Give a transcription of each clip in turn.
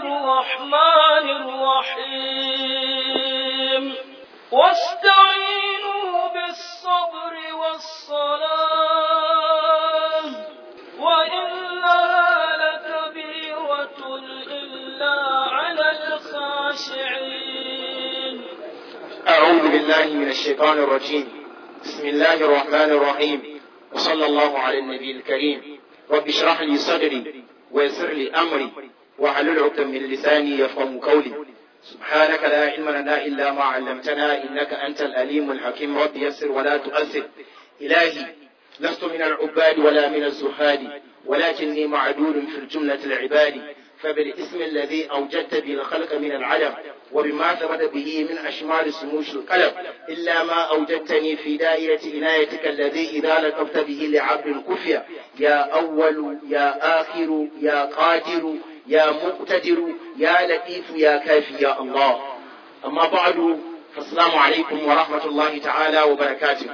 الرحمن الرحيم واستعينوا بالصبر والصلاة وإنها لكبيرة إلا على الخاشعين أعوذ بالله من الشيطان الرجيم بسم الله الرحمن الرحيم وصلى الله على النبي الكريم رب اشرح لي صدري ويسر لي أمري واحلل عقدة من لساني يفقه قولي سبحانك لا علم لنا إلا ما علمتنا إنك أنت الأليم الحكيم رب يسر ولا تؤثر إلهي لست من العباد ولا من الزهاد ولكني معدول في الجملة العباد فبالاسم الذي أوجدت به الخلق من العلم وبما ثبت به من أشمال سموش القلم إلا ما أوجدتني في دائرة عنايتك الذي إذا لطفت به لعبد كفية يا أول يا آخر يا قادر يا مقتدر يا لطيف يا كافي يا الله أما بعد فالسلام عليكم ورحمة الله تعالى وبركاته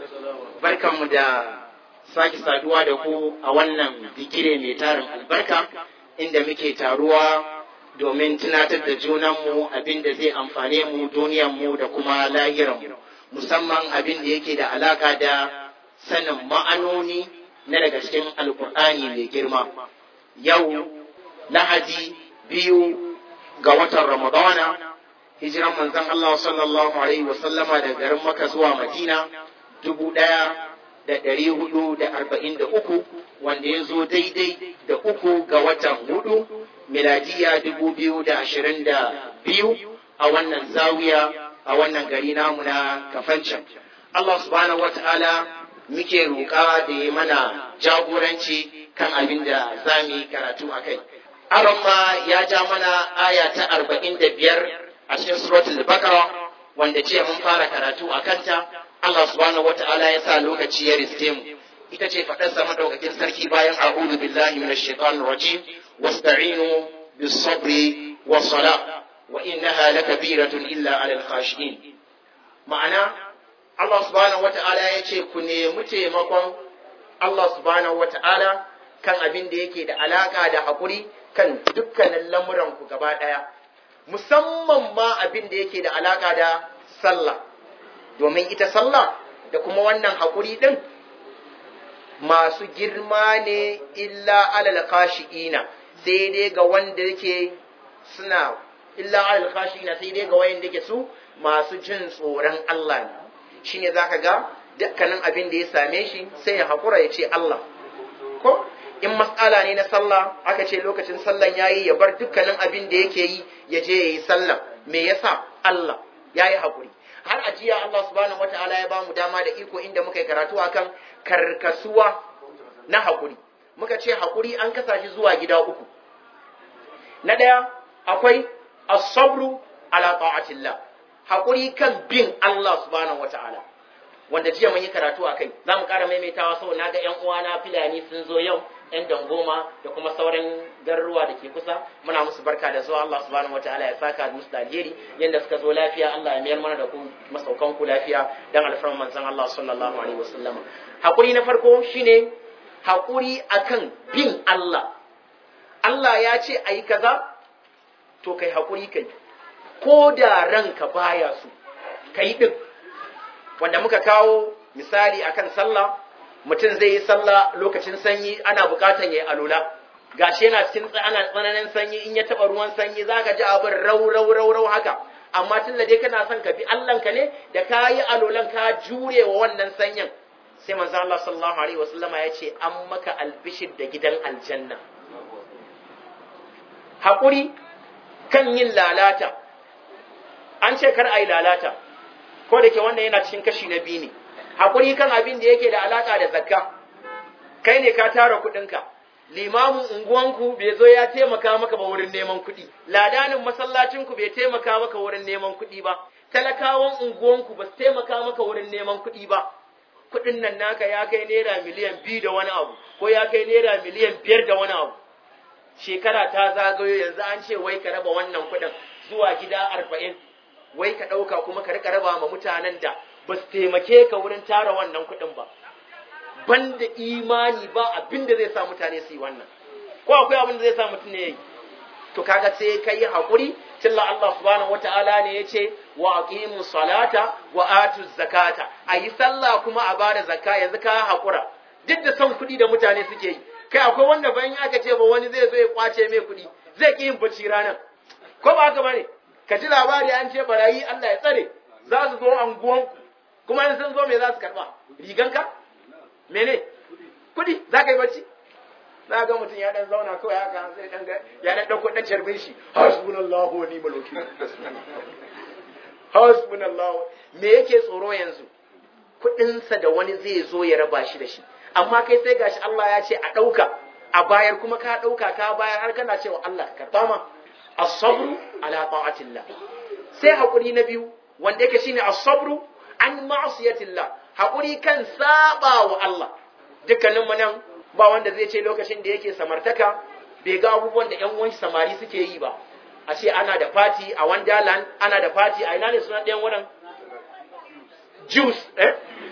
barkanmu da sake saduwa da ku a wannan bigire mai tarin albarka inda muke taruwa domin tunatar da junanmu abin da zai amfane mu duniyanmu da kuma lahiranmu musamman abin da yake da alaka da sanin ma'anoni na daga cikin alkur'ani mai girma yau lahadi biyu ga watan ramadana hijiran manzon Allah sallallahu alaihi wasallama daga garin maka zuwa madina dubu ɗaya da ɗari hudu da arba'in da uku wanda ya zo daidai da uku ga watan hudu miladiya dubu biyu da ashirin da biyu a wannan zawiya a wannan gari namu na kafancan Allah subhanahu wa ta'ala muke roƙa da ya mana jagoranci kan abin da za mu yi karatu a kai. Aron ya ja mana aya ta arba'in da biyar a cikin suratul Baqara wanda ce mun fara karatu a kanta Allah subhanahu wata'ala ya sa lokaci ya riske mu ita ce faɗarsa madaukakin sarki bayan a'udhu billahi minash shaitanir rajim wasta'inu bis sabri was sala wa innaha lakabiratun illa 'alal khashiin ma'ana Allah subhanahu wata'ala ya ce ku nemi taimakon Allah subhanahu wata'ala kan abin da yake da alaka da haƙuri kan dukkanin lamuran ku gaba ɗaya musamman ma abin da yake da alaka da sallah domin ita sallah da kuma wannan haƙuri ɗin masu girma ne illa alal khashi'ina sai dai ga wanda yake suna illa alal khashi'ina sai dai ga wanda yake su masu jin tsoron Allah ne shine zaka ga dukkanin abin da ya same shi sai ya haƙura ya ce Allah ko in mas'ala ne na sallah aka ce lokacin sallan yayi ya bar dukkanin abin da yake yi ya je yayi sallah me yasa Allah yayi haƙuri har a jiya Allah subhanahu wata'ala ya bamu dama da iko inda muka yi karatu akan karkasuwa na hakuri muka ce hakuri an kasa shi zuwa gida uku na ɗaya akwai as-sabru ala ta'atillah hakuri kan bin Allah subhanahu wata'ala wanda jiya mun yi karatu akai za mu ƙara maimaitawa saboda na ga ƴan uwana filani sun zo yau ‘yan dangoma da kuma sauran garuruwa da ke kusa muna musu barka da zuwa Allah subhanahu wa ta'ala ya saka musu da alheri yadda suka zo lafiya Allah ya mayar mana da ku masaukan ku lafiya dan alfarman manzon Allah sallallahu alaihi wasallam hakuri na farko shine hakuri akan bin Allah Allah ya ce ayi kaza to kai hakuri kai ko da ranka baya su kai din wanda muka kawo misali akan sallah mutum zai yi sallah lokacin sanyi ana bukatan ya yi alula gashi yana cikin ana tsananin sanyi in ya taba ruwan sanyi zaka ji abin rau rau rau rau haka amma tun da dai kana son ka bi Allah ka ne da ka yi alulan ka jure wa wannan sanyin sai manzo Allah sallallahu alaihi wasallama ya ce an maka albishir da gidan aljanna hakuri kan yin lalata an ce kar a yi lalata ko da ke wannan yana cikin kashi na biyu ne haƙuri kan abin da yake da alaƙa da zakka kai ne ka tara kuɗinka limamin unguwanku bai zo ya taimaka maka ba wurin neman kuɗi ladanin masallacinku bai taimaka maka wurin neman kuɗi ba talakawan unguwanku ba su taimaka maka wurin neman kuɗi ba kuɗin nan naka ya kai naira miliyan biyu da wani abu ko ya kai naira miliyan biyar da wani abu shekara ta zagayo yanzu an ce wai ka raba wannan kuɗin zuwa gida arba'in wai ka ɗauka kuma ka rika raba ma mutanen da ba su taimake ka wurin tara wannan kuɗin ba banda imani ba abin da zai sa mutane su yi wannan ko akwai abin da zai sa mutum ne yi to kaga sai kai hakuri tilla Allah subhanahu wataala ne yace wa aqimu salata wa atu zakata ayi sallah kuma a bada zakka yanzu ka hakura duk da son kuɗi da mutane suke yi kai akwai wanda bayan aka ce ba wani zai zo ya kwace mai kuɗi zai ki yin bacci ranar ko ba haka bane ka ji labari an ce barayi Allah ya tsare za su zo anguwan kuma in sun zo me za su karba riganka mene kuɗi za ka yi bacci na ga mutum ya dan zauna kawai haka sai dan ya dan dauko dan carbin shi hasbunallahu wa ni'mal wakil hasbunallahu me yake tsoro yanzu kudinsa da wani zai zo ya raba shi da shi amma kai sai gashi Allah ya ce a dauka a bayar kuma ka dauka ka bayar har kana cewa Allah ka karba ma as-sabru ala ta'atillah sai hakuri na biyu wanda yake shine as-sabru an ma'siyatillah hakuri kan saba wa Allah dukkanin mu nan ba wanda zai ce lokacin da yake samartaka bai ga abubuwan da 'yan uwan samari suke yi ba a ce ana da fati a Wonderland ana da fati a ina ne suna ɗayan wurin juice eh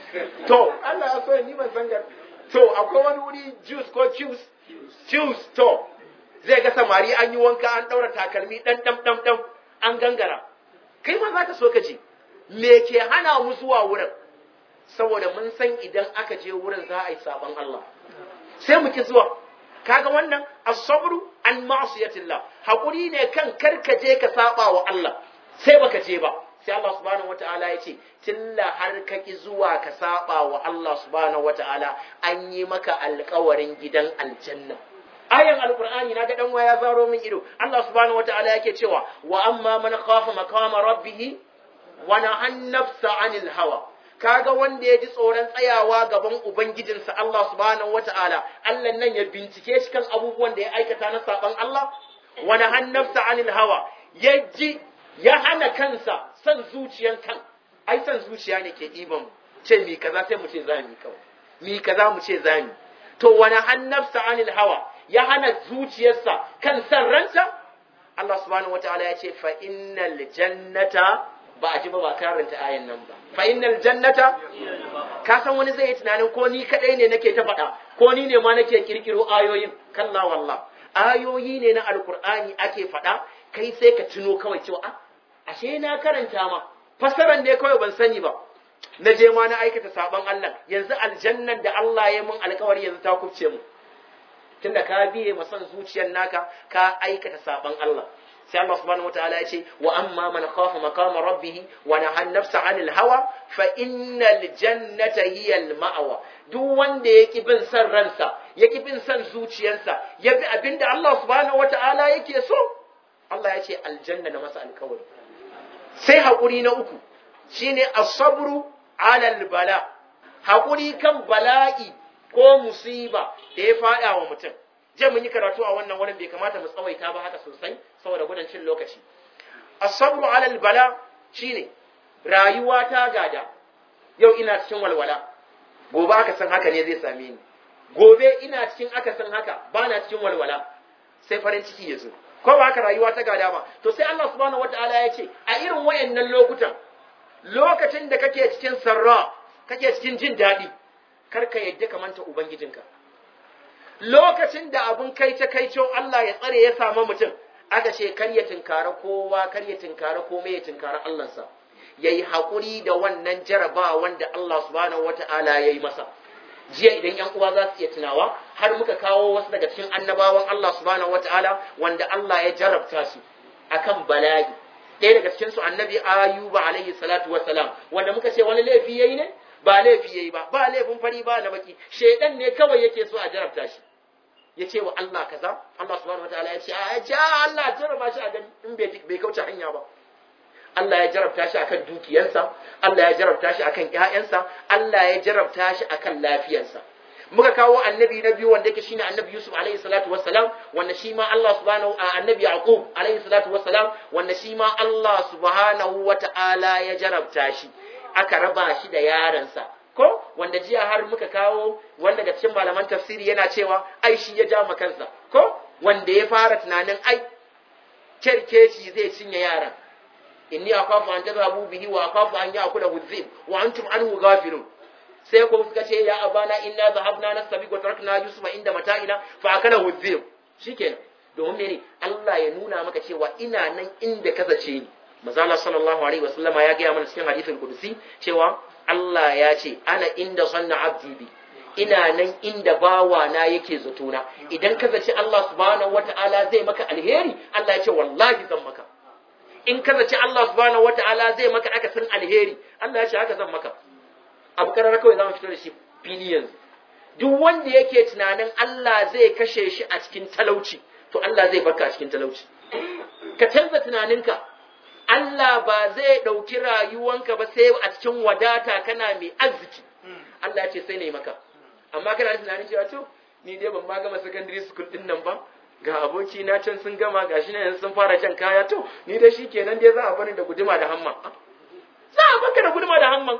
to Allah ya so ni ban san gar to akwai wani wuri juice ko juice juice to zai ga samari an yi wanka an ɗaura takalmi ɗan ɗan ɗan ɗan an gangara kai ma za ka so ka ce me ke hana mu zuwa wurin saboda mun san idan aka je wurin za a yi sabon Allah sai mu ki zuwa kaga wannan as-sabru an ma'siyatillah hakuri ne kan karkaje ka saba wa Allah sai baka je ba sai Allah subhanahu wata'ala ya ce tilla har ka ki zuwa ka saba wa Allah subhanahu wata'ala an yi maka alƙawarin gidan aljanna ayan alqur'ani na ga dan waya zaro min ido Allah subhanahu wata'ala yake cewa wa amma man khafa maqama rabbih wa nahan nafsa 'anil hawa kaga wanda ya ji tsoron tsayawa gaban Ubangijinsa Allah subhanahu wata'ala Allah nan ya bincike shi kan abubuwan da ya aikata na saban Allah wani hannafsa anil hawa ya ji ya hana kansa san zuciyan kan ai san zuciya ne ke ɗiban ce mi kaza sai mu ce za mu kawai mi kaza mu ce za mu to wani hannafsa anil hawa ya hana zuciyarsa kan san ranta Allah subhanahu wata'ala ya ce fa innal jannata ba a ji ba ba karanta ayan nan ba fa innal jannata ka san wani zai yi tunanin ko ni kadai ne nake ta faɗa ko ni ne ma nake kirkiro ayoyin kalla wallah ayoyi ne na alkur'ani ake faɗa kai sai ka tuno kawai cewa a ashe na karanta ma fasaran ne kawai ban sani ba na je ma na aikata saban Allah yanzu aljannan da Allah ya mun alkawari yanzu ta kubce mu tunda ka biye masan zuciyar naka ka aikata saban Allah sai Allah subhanahu wataala ya ce wa amma man khafa maqama rabbih wa naha nafsa 'anil hawa fa innal jannata hiya al ma'wa duk wanda yaki bin san ransa yaki bin san zuciyarsa ya bi abinda Allah subhanahu wataala yake so Allah ya ce aljanna na masa alkawari sai hakuri na uku shine as-sabru 'ala al-bala hakuri kan bala'i ko musiba da ya fada wa mutum je mun yi karatu a wannan wurin bai kamata mu tsawaita ba haka sosai saboda gudun cin lokaci as-sabru 'ala al-bala shine rayuwa ta gada yau ina cikin walwala gobe aka san haka ne zai same ni gobe ina cikin aka san haka bana cikin walwala sai farin ciki ya zo ko ba haka rayuwa ta gada ba to sai Allah subhanahu wataala ya ce a irin wayannan lokutan lokacin da kake cikin sarra kake cikin jin daɗi kar ka yadda ka manta ubangijinka lokacin da abun kai ta kai Allah ya tsare ya samu mutum aka ce kar ya tinkara kowa kar ya tinkara komai ya tinkara Allahnsa yayi hakuri da wannan jaraba wanda Allah subhanahu wata'ala yayi masa jiya idan yan uwa za su iya tunawa har muka kawo wasu daga cikin annabawan Allah subhanahu wata'ala wanda Allah ya jarabta su akan bala'i ɗaya daga cikin su annabi ayuba alaihi salatu wassalam wanda muka ce wani laifi yayi ne ba laifi yayi ba ba laifin fari ba na baki shedan ne kawai yake so a jarabta shi ya ce wa Allah kaza Allah subhanahu wataala ya ce a ja Allah jarraba shi a gani in bai kauce hanya ba Allah ya jarabta shi akan dukiyarsa Allah ya jarabta shi akan ƴaƴansa Allah ya jarabta shi akan lafiyarsa muka kawo annabi na biyu wanda yake shine annabi Yusuf alaihi salatu wassalam wanda shi ma Allah subhanahu a annabi Yaqub alaihi salatu wassalam wanda shi ma Allah subhanahu wataala ya jarabta shi aka raba shi da yaransa ko wanda jiya har muka kawo wanda daga cikin malaman tafsiri yana cewa ai shi ya ja kansa ko wanda ya fara tunanin ai kerkeci zai cinye yaran inni akhafu an tadhabu bihi wa akhafu an ya'kula hudhib wa antum anhu ghafilun sai ko suka ce ya abana inna dhahabna nastabiq wa tarakna yusufa inda mata'ina fa akala hudhib shikenan domin mene Allah ya nuna maka cewa ina nan inda ka zace ni Mazala sallallahu alaihi wasallama ya gaya mana cikin hadithul kudusi cewa Allah ya ce ana inda sanna abdi bi ina nan inda bawa na yake zatona idan ka zaci Allah subhanahu wata'ala zai maka alheri Allah ya ce wallahi zan maka in ka zaci Allah subhanahu wata'ala zai maka aka san alheri Allah ya ce haka zan maka abu karar kawai zamu fito da shi fili yanzu duk wanda yake tunanin Allah zai kashe shi a cikin talauci to Allah zai baka a cikin talauci ka canza tunaninka Allah ba zai ɗauki rayuwanka ba sai a cikin wadata kana mai arziki Allah ya ce sai ne maka amma kana tunanin cewa to ni dai ban ma gama secondary school din nan ba ga aboki na can sun gama gashi na yanzu sun fara can kaya to ni dai shikenan dai za a bani da guduma da hamma za a baka da guduma da hamman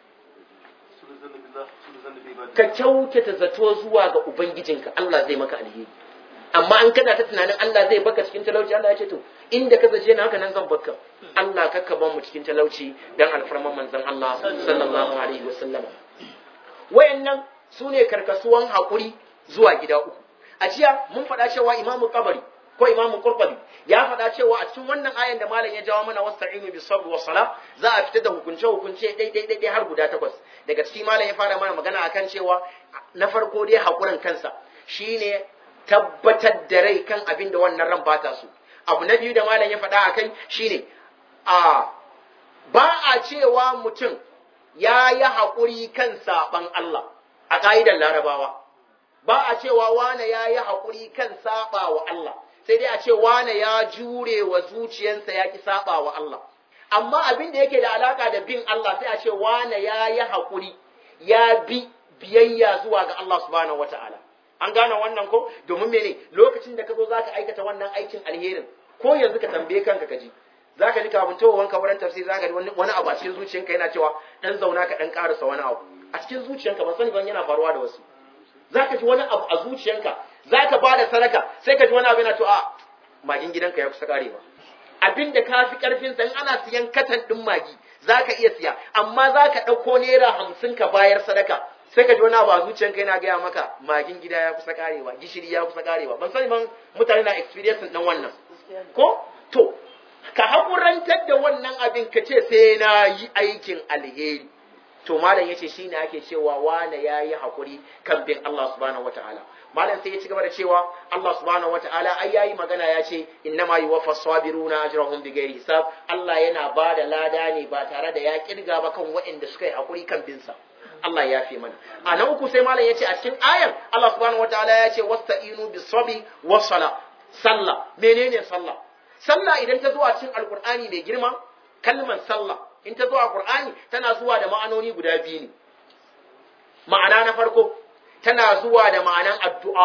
ka kyautata zato zuwa ga ubangijinka Allah zai maka alheri amma an kana ta tunanin Allah zai baka cikin talauci Allah ya ce to inda ka zace na haka nan zan baka Allah kakka ban mu cikin talauci dan alfarman manzon Allah sallallahu alaihi wasallam wayannan sune karkasuwan hakuri zuwa gida uku a jiya mun faɗa cewa imamu qabari ko imamu qurtubi ya faɗa cewa a cikin wannan ayan da malam ya jawo mana wasta'inu bis sabr was sala za a fitar da hukunce hukunce dai dai dai har guda takwas daga cikin malam ya fara mana magana akan cewa na farko dai hakurin kansa shine tabbatar da rai kan abin da wannan ran bata su abu na biyu da malam ya faɗa akai shine a ba a cewa mutum ya yi haƙuri kan saɓan Allah a ƙa'idar larabawa ba a cewa wane ya yi haƙuri kan saɓa wa Allah sai dai a ce wane ya jure wa zuciyarsa ya ki saɓa wa Allah amma abin da yake da alaka da bin Allah sai a ce wane ya yi haƙuri ya bi biyayya zuwa ga Allah subhanahu wata'ala an gane wannan ko domin mene lokacin da ka zo zaka aikata wannan aikin alherin ko yanzu ka tambaye kanka ka ji zaka ji kafin towanka wurin tafsir zaka ji wani abu a cikin zuciyanka yana cewa dan zauna ka dan karasa wani abu a cikin zuciyanka ban sani ban yana faruwa da wasu zaka ji wani abu a zuciyanka zaka ba da sadaka sai ka ji wani abu yana to a magin gidanka ya kusa karewa abin da ka fi karfin sa in ana siyan katan din magi zaka iya siya amma zaka dauko naira hamsin ka bayar sadaka sai ka ji wani abu a zuciyanka yana gaya maka magin gida ya kusa karewa gishiri ya kusa karewa ban sani ban mutane na experience din wannan ko to ka haƙurantar da wannan abin ka ce sai na yi aikin alheri to malam yace shine ake cewa wane yayi hakuri kan bin Allah subhanahu wataala malam sai ya ci gaba da cewa Allah subhanahu wataala ai yayi magana ya ce innama yuwaffas sabiruna ajrahum bighairi hisab Allah yana ba da lada ne ba tare da ya kirga ba kan waɗanda suka yi hakuri kan bin sa Allah ya fi mana a na uku sai malam ya ce a cikin ayar Allah subhanahu wataala ya ce wasta'inu bis sabi was sala sallah menene sallah sallah idan ta zo a cikin alqur'ani mai girma kalmar sallah in ta zo a Qur'ani tana zuwa da ma'anoni guda biyu ne ma'ana na farko tana zuwa da ma'anan addu'a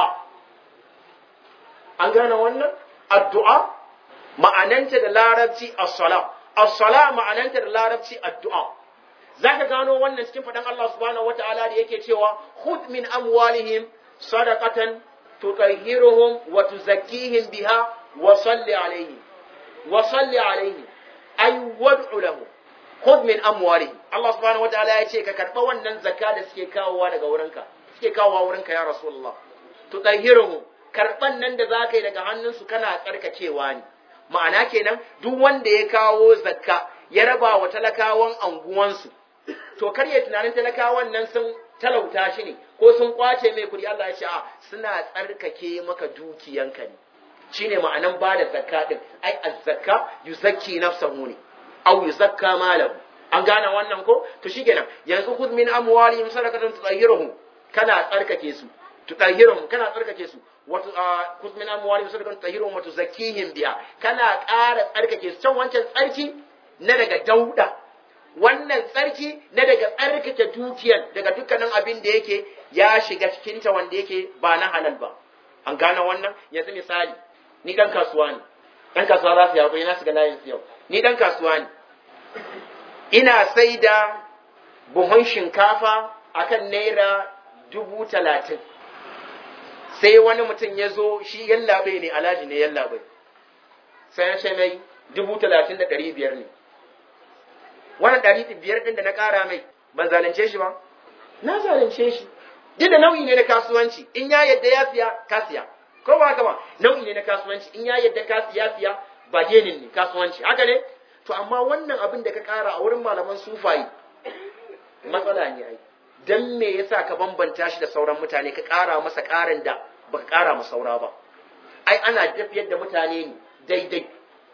an gane wannan addu'a ma'ananta da larabci as-sala as-sala ma'ananta da larabci addu'a zaka gano wannan cikin fadan Allah subhanahu wata'ala da yake cewa khudh min amwalihim sadaqatan tutahhiruhum wa tuzakkihim biha wa salli alaihim wa salli alaihim ay wad'u lahum khudh min amwalihim Allah subhanahu wataala ya ce ka karba wannan zakka da suke kawowa daga wurinka suke kawowa wurinka ya rasulullah to tahiruhu karban nan da zaka yi daga hannunsu kana tsarkakewa ne ma'ana kenan duk wanda ya kawo zakka ya raba wa talakawan anguwansu to kar ya tunanin talakawan nan sun talauta shi ne ko sun kwace mai kuɗi Allah ya ce a suna tsarkake maka dukiyanka ne shine ma'anan ba da zakka din ai az-zakka yuzakki nafsahu ne aw yuzakka malahu an gane wannan ko to shikenan yanzu khudh min amwalihim sadaqatan tutahhiruhum kana tsarkake su tutahhiruhum kana tsarkake su wato khudh min amwalihim sadaqatan tutahhiruhum wa tuzakkihim biha kana ƙara tsarkake su can wancan tsarki na daga dauda wannan tsarki na daga tsarkake dukiyar daga dukkanin abin da yake ya shiga cikinta wanda yake ba na halal ba an gane wannan yanzu misali ni dan kasuwa ne dan kasuwa za su yawo na shiga layin su yau ni dan kasuwa ne ina sai da buhun shinkafa akan naira dubu talatin sai wani mutum ya zo shi yallaɓe ne alhaji ne yallaɓe sai na ce mai dubu talatin da ɗari biyar ne wannan ɗari biyar ɗin da na ƙara mai ban zalunce shi ba na zalunce shi duk da nau'i ne na kasuwanci in ya yadda ya siya ka siya ko ba haka ba nau'i ne na kasuwanci in ya yadda ka siya siya ba genin ne kasuwanci haka ne to amma wannan abin da ka kara a wurin malaman sufayi matsala ne ai dan me yasa ka bambanta shi da sauran mutane ka kara masa karin da baka kara masa saura ba ai ana tafiyar da mutane ne daidai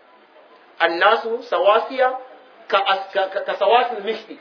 annasu sawasiya ka ka, ka sawasil mishti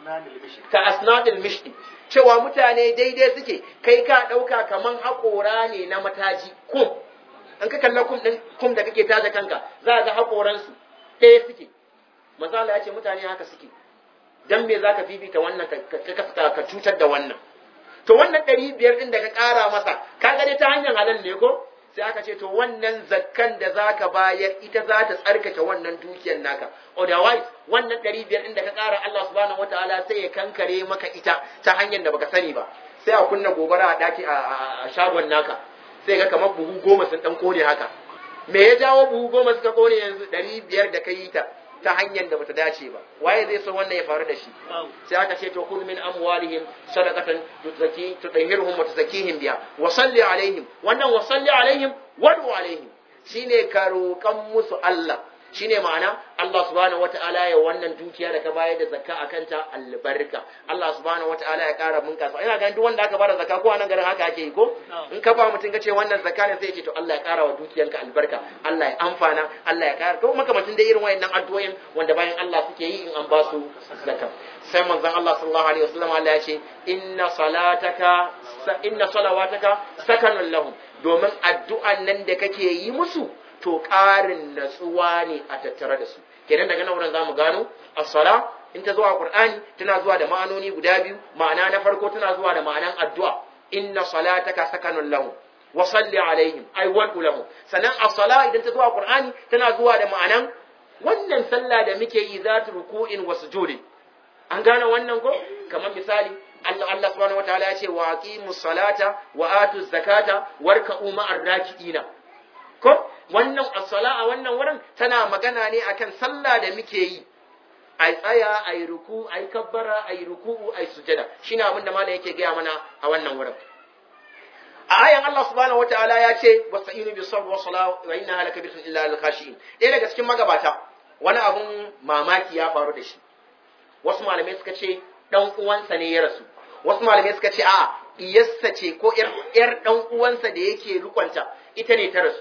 ka asnadil mishti cewa mutane daidai suke kai ka ɗauka kaman haƙora ne na mataji kum an ka kalla kum ɗin kum da kake taja kanka za ga haƙoransu ɗaya suke misali ya ce mutane haka suke dan me za ka fifita wannan ka cutar da wannan to wannan ɗari biyar ɗin da ka ƙara masa ka gani ta hanyar halal ne ko sai aka ce to wannan zakkan da za ka bayar ita za ta tsarkake wannan dukiyar naka otherwise wannan ɗari biyar ɗin da ka ƙara Allah subhanahu wataala sai ya kankare maka ita ta hanyar da baka sani ba sai a kunna gobara a ɗaki a shagon naka sai ga kamar buhu goma sun ɗan kone haka me ya jawo buhu goma suka kone yanzu ɗari biyar da ka yi ta ta hanyar da bata dace ba waye zai so wannan ya faru da shi sai aka ce to khudh min amwalihim sadaqatan tuzaki tudahhiruhum wa tuzakihim biha wa salli alaihim wannan wa salli alaihim wadu alaihim shine ka roƙan musu Allah shine ma'ana Allah subhanahu wata'ala ya wannan dukiya da ka bayar da zakka akan ta albarka Allah subhanahu wata'ala ya ƙara bunkasa ina ganin duk wanda aka bada zakka ko anan garin haka ake yi ko in ka ba mutum ka ce wannan zakka ne sai ya ce to Allah ya ƙara wa dukiyanka albarka Allah ya amfana Allah ya ƙara to makamacin da irin wayannan addu'o'in wanda bayan Allah suke yi in an ba su zakka sai manzon Allah sallallahu alaihi wasallam Allah ya ce inna salataka inna salawataka sakanun lahum domin addu'an nan da kake yi musu to ƙarin natsuwa ne a tattare da su kenan daga nan wurin zamu gano as-sala in ta zuwa qur'ani tana zuwa da ma'anoni guda biyu ma'ana na farko tana zuwa da ma'anan addu'a inna salataka sakanun lahum wa salli alaihim ay wadu lahum sannan as-sala idan ta zuwa qur'ani tana zuwa da ma'anan wannan sallah da muke yi zatu ruku'in wa sujudin an gane wannan ko kamar misali Allah Allah subhanahu wataala ya ce wa aqimus salata wa atuz zakata warka'u ma'ar raki'ina ko wannan as-sala a wannan wurin tana magana ne akan sallah da muke yi ai tsaya ai ruku ai kabbara ai ruku'u ai sujada shine abin da malam yake gaya mana a wannan wurin a ayan Allah subhanahu wataala ya ce wasta'inu bis sabr wa salah wa innaha lakabiratun illa lil khashiin ɗaya daga cikin magabata wani abun mamaki ya faru da shi wasu malamai suka ce dan uwansa ne ya rasu wasu malamai suka ce a iyassa ce ko yar dan uwansa da yake rikonta ita ne ta rasu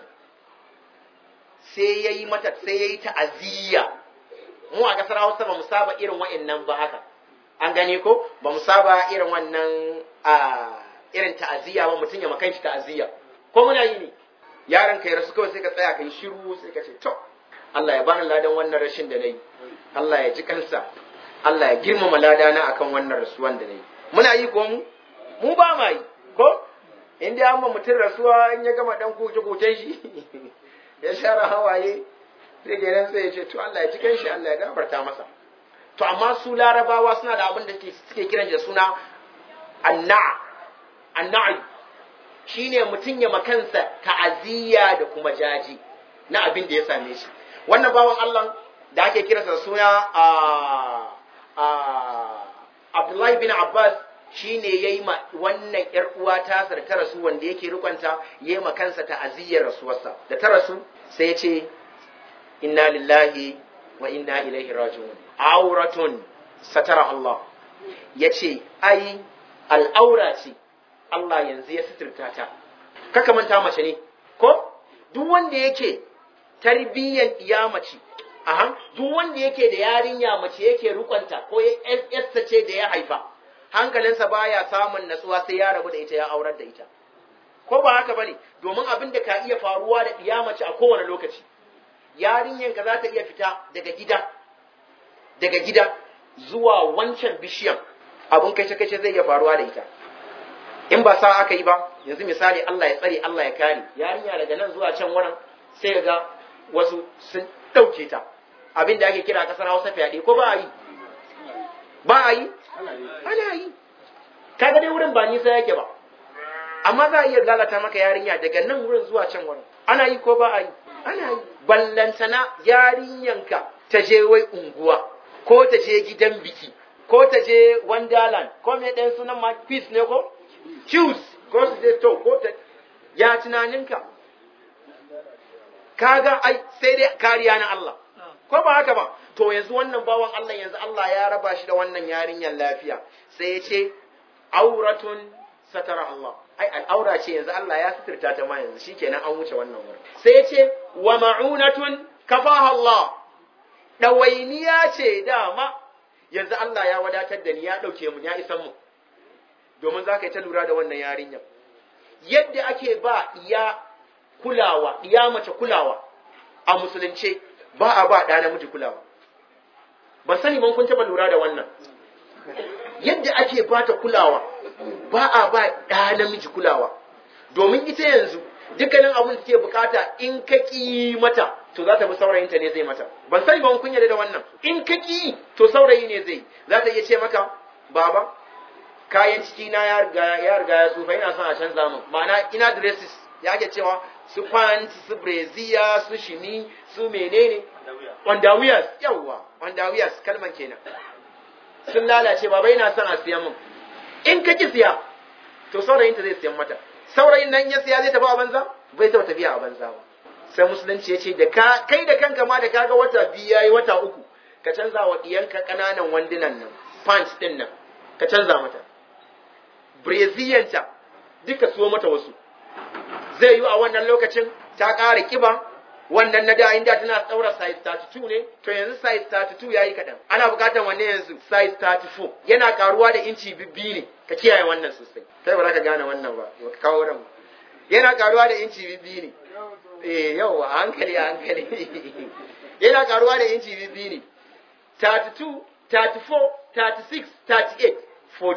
sai ya yi mata sai ya yi ta'aziyya mu a kasar Hausa ba mu saba irin wa'annan ba haka an gane ko ba mu saba irin wannan a irin ta'aziyya ba mutum ya makan shi ta'aziyya ko muna yi ne yaron ka ya rasu kawai sai ka tsaya kai shiru sai ka ce to Allah ya bani ladan wannan rashin da nayi Allah ya ji kansa Allah ya girmama ladana akan wannan rasuwan da nayi muna yi ko mu mu ba ma yi ko in dai an ma mutum rasuwa in ya gama dan kuce kucen shi ya share hawaye sai ke nan sai ya ce to Allah ya cikin shi Allah ya gafarta masa to amma su larabawa suna da abin da suke kiran da suna anna anna'i shine mutum ya makansa ta'aziyya da kuma jaji na abin da ya same shi wannan bawan Allah da ake kiransa da suna a a Abdullahi bin Abbas shi ne ya yi ma wannan ‘yar uwa ta da ta rasu wanda yake rikonta ya yi ma kansa ta'aziyyar rasuwarsa da ta rasu sai ya ce inna lillahi wa inna ilaihi raji'un auratun satara Allah ya ce ai al'aura ce Allah yanzu ya suturta ta kaka manta mace ne ko duk wanda yake tarbiyyan iya mace aha duk wanda yake da yarinya mace yake rikonta ko ya ce da ya haifa hankalinsa baya samun natsuwa sai ya rabu da ita ya aurar da ita ko ba haka bane domin abin da ka iya faruwa da mace a kowane lokaci yarinyanka za ta iya fita daga gida daga gida zuwa wancan bishiyan abin kace kace zai iya faruwa da ita in ba sa aka yi ba yanzu misali Allah ya tsare Allah ya kare yarinya daga nan zuwa can wurin sai ga wasu sun dauke ta abin da ake kira kasar Hausa fyaɗe ko ba a yi ba a yi ana yi kaga dai wurin ba nisa yake ba amma za a iya lalata maka yarinya daga nan wurin zuwa can wurin ana yi ko ba a yi ana yi ballantana yarinyanka ta je wai unguwa ko ta je gidan biki ko ta je wonderland ko me ɗan sunan ma peace ne ko choose ko su je to ko ta ya tunaninka kaga ai sai dai kariya na Allah ko ba haka ba to yanzu wannan bawan Allah yanzu Allah ya raba shi da wannan yarinyar lafiya sai ya ce auratun satara Allah ai al'aura ce yanzu Allah ya suturta ta ma yanzu shikenan an wuce wannan wurin sai ya ce wa ma'unatun kafaha Allah ɗawainiya ce dama yanzu Allah ya wadatar da ni ya ɗauke mu ya isan mu domin za ka yi ta lura da wannan yarinyar yadda ake ba iya kulawa iya mace kulawa a musulunce ba a ba ɗa namiji kulawa ban sani ban kun taɓa lura da wannan yadda ake ba ta kulawa ba a ba ɗa namiji kulawa domin ita yanzu dukkanin abin da take bukata in ka ƙi mata to za ta bi saurayinta ne zai mata ban sani ban kun yarda da wannan in ka ƙi to saurayi ne zai za ta iya ce maka baba kayan ciki na ya riga ya riga ya tsufa ina son a canza min ma'ana ina dresses ya ake cewa su pant su brazier su shimi su menene underwears yawwa underwears kalman kenan sun lalace baba ina son a siyan min in ka ki siya to saurayinta zai siyan mata saurayin nan ya siya zai tafi a banza bai taɓa tafiya a banza ba sai musulunci ya ce da ka kai da kanka ma da kaga wata biyu yayi wata uku ka canza wa diyanka ƙananan wandunan nan pants din nan ka canza mata breziyanta duka so mata wasu zai yi a wannan lokacin ta ƙara kiba wannan na da inda tana tsaura size 32 ne to yanzu size 32 yayi kaɗan ana buƙatar wanne yanzu size 34 yana karuwa da inci bibbi ne ka kiyaye wannan sosai sai ba za ka gane wannan ba ba ka kawo ran yana karuwa da inci bibbi ne eh yau a hankali a hankali yana karuwa da inci bibbi ne 32 34 36 38 40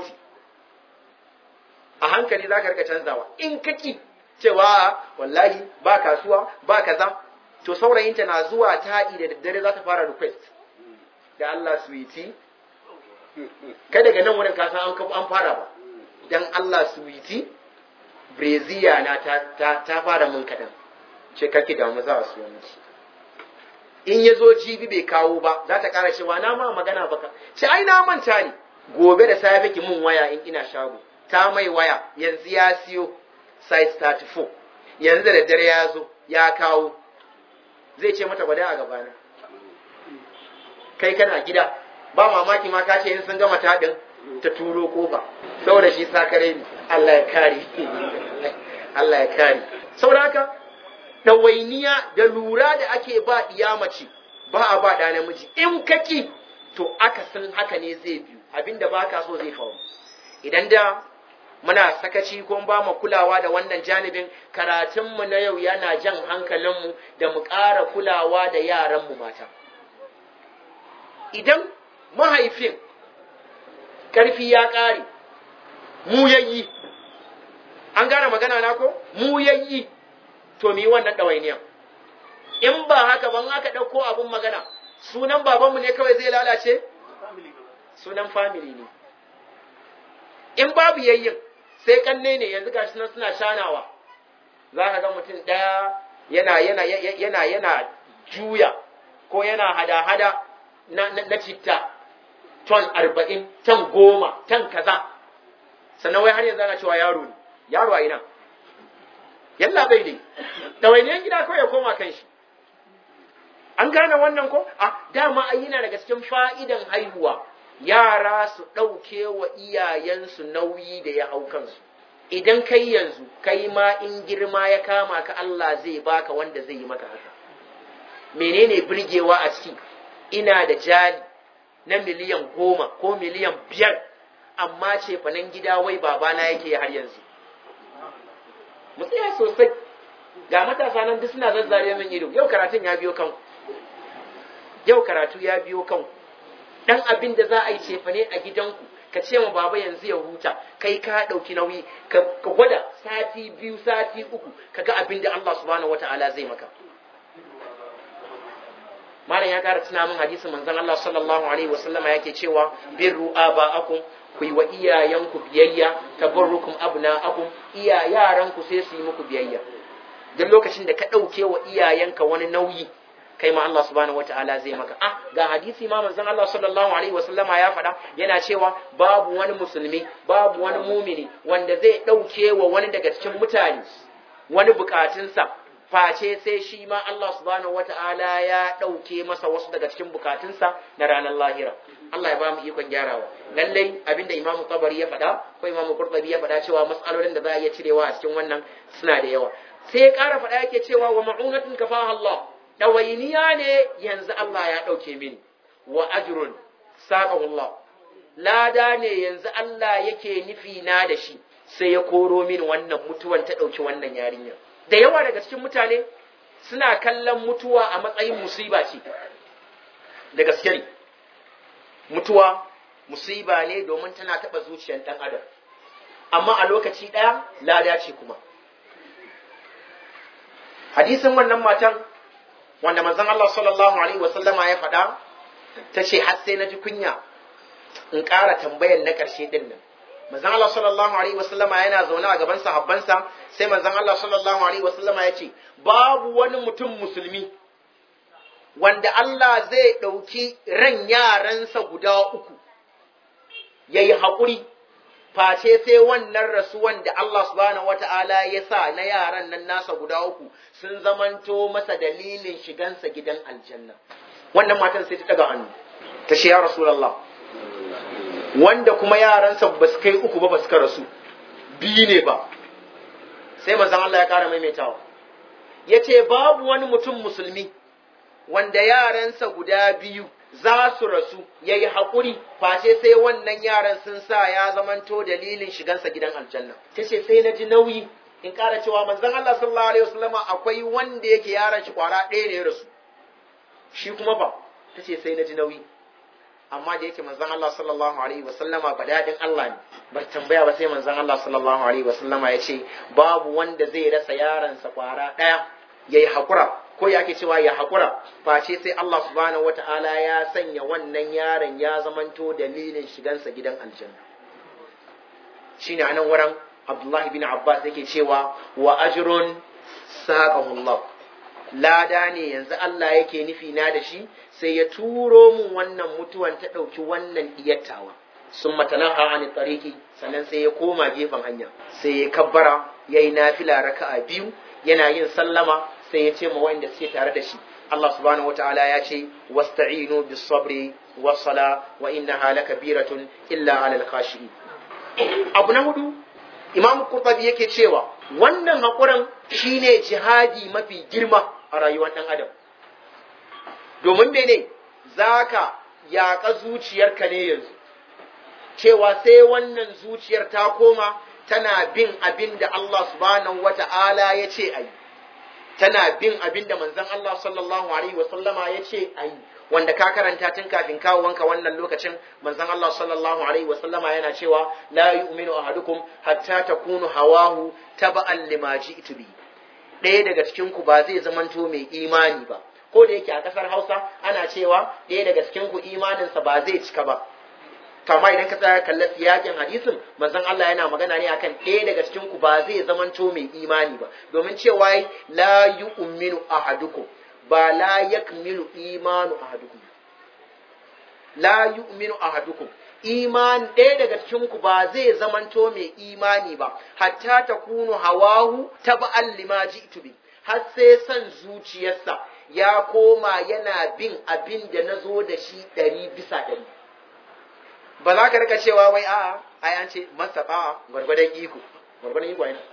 a hankali za ka rika canzawa in kaki cewa wallahi ba kasuwa ba kaza to saurayinta na zuwa taɗi da daddare za ta fara request da Allah suwiti kai daga nan wurin kasan an an fara ba dan Allah suwiti breziya na ta, ta, ta fara mun kaɗan ce kake damu za a siyo miki in ya zo jibi bai kawo ba za ta ƙara cewa na ma magana baka ce ai na manta ne gobe da safe ki mun waya in ina shago ta mai waya yanzu ya siyo size 34 yanzu da daddare ya zo ya kawo zai ce mata gwada a gabana kai kana gida ba mamaki ma ka ce in sun gama taɗin ta turo kofa saboda shi sakare ne Allah ya kare Allah ya kare saboda haka ɗawainiya da lura da ake ba mace ba a ba ɗa namiji in kaki to aka san haka ne zai biyu abinda ba ka so zai faru idan da muna sakaci ko ba mu kulawa da wannan janibin karatunmu na yau yana jan hankalinmu da mu ƙara kulawa da yaranmu mata idan mahaifin ƙarfi ya ƙare mu yayi an gane magana na ko mu yayi to mi wannan ɗawainiyan in ba haka ban aka ɗauko abin magana sunan babanmu ne kawai zai lalace sunan family ne in babu yayyin sai kanne ne yanzu gashi nan suna shanawa za ka ga mutum ɗaya yana yana yana yana juya ko yana hada-hada na, na, na citta ton arba'in ton goma ton kaza sannan wai har yanzu ana cewa yaro ne yaro a ina yalla bai dai ɗawainiyan gida kawai ya koma kan shi an gane wannan ko a dama ai yana daga cikin fa'idan haihuwa yara su ɗauke wa iyayensu nauyi da ya hau kansu idan kai yanzu kai ma in girma ya kama ka Allah zai baka wanda zai yi maka haka menene birgewa a ciki ina da jali na miliyan goma ko miliyan biyar amma ce fanan gida wai babana yake har yanzu mu tsaya sosai ga matasa nan duk suna zazzare min ido yau karatun ya biyo kanku yau karatu ya biyo kanku dan abin da za a yi cefane a gidanku ka ce ma baba yanzu ya huta kai ka ɗauki nauyi ka gwada sati biyu sati uku ka ga abin da Allah subhanahu wata'ala zai maka malam ya kara tuna min hadisin manzon Allah sallallahu alaihi wasallama yake cewa birru aba'akum ku yi wa iyayenku biyayya tabarrukum abna'akum iya yaranku sai su yi muku biyayya duk lokacin da ka ɗauke wa iyayenka wani nauyi kai ma Allah subhanahu wataala zai maka ah ga hadisi ma manzon Allah sallallahu alaihi wasallama ya faɗa yana cewa babu wani musulmi babu wani mumini wanda zai ɗauke wa wani daga cikin mutane wani bukatunsa face sai shi ma Allah subhanahu wata'ala ya ɗauke masa wasu daga cikin bukatunsa na ranar lahira Allah ya ba mu ikon gyarawa lallai abinda Imam Tabari ya faɗa ko Imam Qurtubi ya faɗa cewa mas'alolin da za a iya cirewa a cikin wannan suna da yawa sai ya ƙara faɗa yake cewa wa ma'unatun kafaha Allah dawainiya ne yanzu Allah ya ɗauke mini wa ajrun saqahu Allah lada ne yanzu Allah yake nufi na da shi sai ya koro min wannan mutuwan ta ɗauki wannan yarinya da yawa daga cikin mutane suna kallon mutuwa a matsayin musiba ce da gaske ne mutuwa musiba ne domin tana taɓa zuciyar ɗan adam amma a lokaci ɗaya lada ce kuma hadisin wannan matan wanda manzon Allah sallallahu alaihi wasallama ya faɗa ta ce har sai na ji kunya in ƙara tambayar na ƙarshe ɗin nan manzon Allah sallallahu alaihi wasallama yana zaune a gaban sahabbansa sai manzon Allah sallallahu alaihi wasallama ya ce babu wani mutum musulmi wanda Allah zai ɗauki ran yaransa guda uku ya yi haƙuri face sai wannan rasuwan da Allah subhanahu wata'ala ya sa na yaran nan nasa guda uku sun zamanto masa dalilin shigansa gidan aljanna wannan matan sai ta daga hannu ta ce ya rasulallah wanda kuma yaransa ba su kai uku ba ba suka rasu biyu ne ba sai manzon Allah ya kara maimaitawa ya ce babu wani mutum musulmi wanda yaransa guda biyu za su rasu ya yi haƙuri face sai wannan yaran sun sa ya zamanto dalilin shigansa gidan aljanna ta ce sai na ji nauyi in ƙara cewa manzon Allah sallallahu alaihi wasallama akwai wanda yake yaran shi kwara ɗaya ne ya rasu shi kuma ba ta ce sai na ji nauyi amma da yake manzon Allah sallallahu alaihi wasallama ba daɗin Allah ne bar tambaya ba sai manzon Allah sallallahu alaihi wasallama ya ce babu wanda zai rasa yaransa kwara ɗaya ya yi haƙura ko ya ake cewa ya haƙura face sai Allah subhanahu wata'ala ya sanya wannan yaron ya zamanto dalilin shigansa gidan aljanna shine anan wurin Abdullah bin Abbas yake cewa wa ajrun saqahu Allah lada ne yanzu Allah yake nufi na da shi sai ya turo mun wannan mutuwan ta ɗauki wannan diyattawa sun matanaha an tariki sannan sai ya koma gefen hanya sai ya kabbara yayi nafila raka'a biyu yana yin sallama sai ya ce ma wanda suke tare da shi Allah subhanahu wataala ya ce wasta'inu bis sabri was sala wa innaha lakabiratun illa alal khashi'in abu na hudu Imam Qurtubi yake cewa wannan hakurin shine jihadi mafi girma a rayuwar dan adam domin mene zaka yaƙa zuciyarka ne yanzu cewa sai wannan zuciyar ta koma tana bin abin da Allah subhanahu wata'ala ya ce a yi tana bin abin da manzon Allah sallallahu alaihi wasallama ya ce a yi wanda ka karanta tun kafin kawo wanka wannan lokacin manzon Allah sallallahu alaihi wasallama yana cewa la yu'minu ahadukum hatta takunu hawahu taba'an lima ji'tu bi ɗaya daga cikin ku ba zai zamanto mai imani ba ko da yake a kasar Hausa ana cewa ɗaya daga cikin ku imaninsa ba zai cika ba kama idan ka tsaya kalla siyakin hadisin manzon Allah yana magana ne akan ɗaya daga cikin ku ba zai zamanto mai imani ba domin cewa la yu'minu ahadukum ba la yakmilu imanu ahadukum la yu'minu ahadukum iman ɗaya daga cikin ku ba zai zamanto mai imani ba hatta takunu hawahu tab'an lima ji'tu bi har sai san zuciyarsa ya koma yana bin abin da na zo da shi ɗari bisa ɗari ba za ka rika cewa wai a'a ai an ce mastafa gwargwadon iko gwargwadon iko yana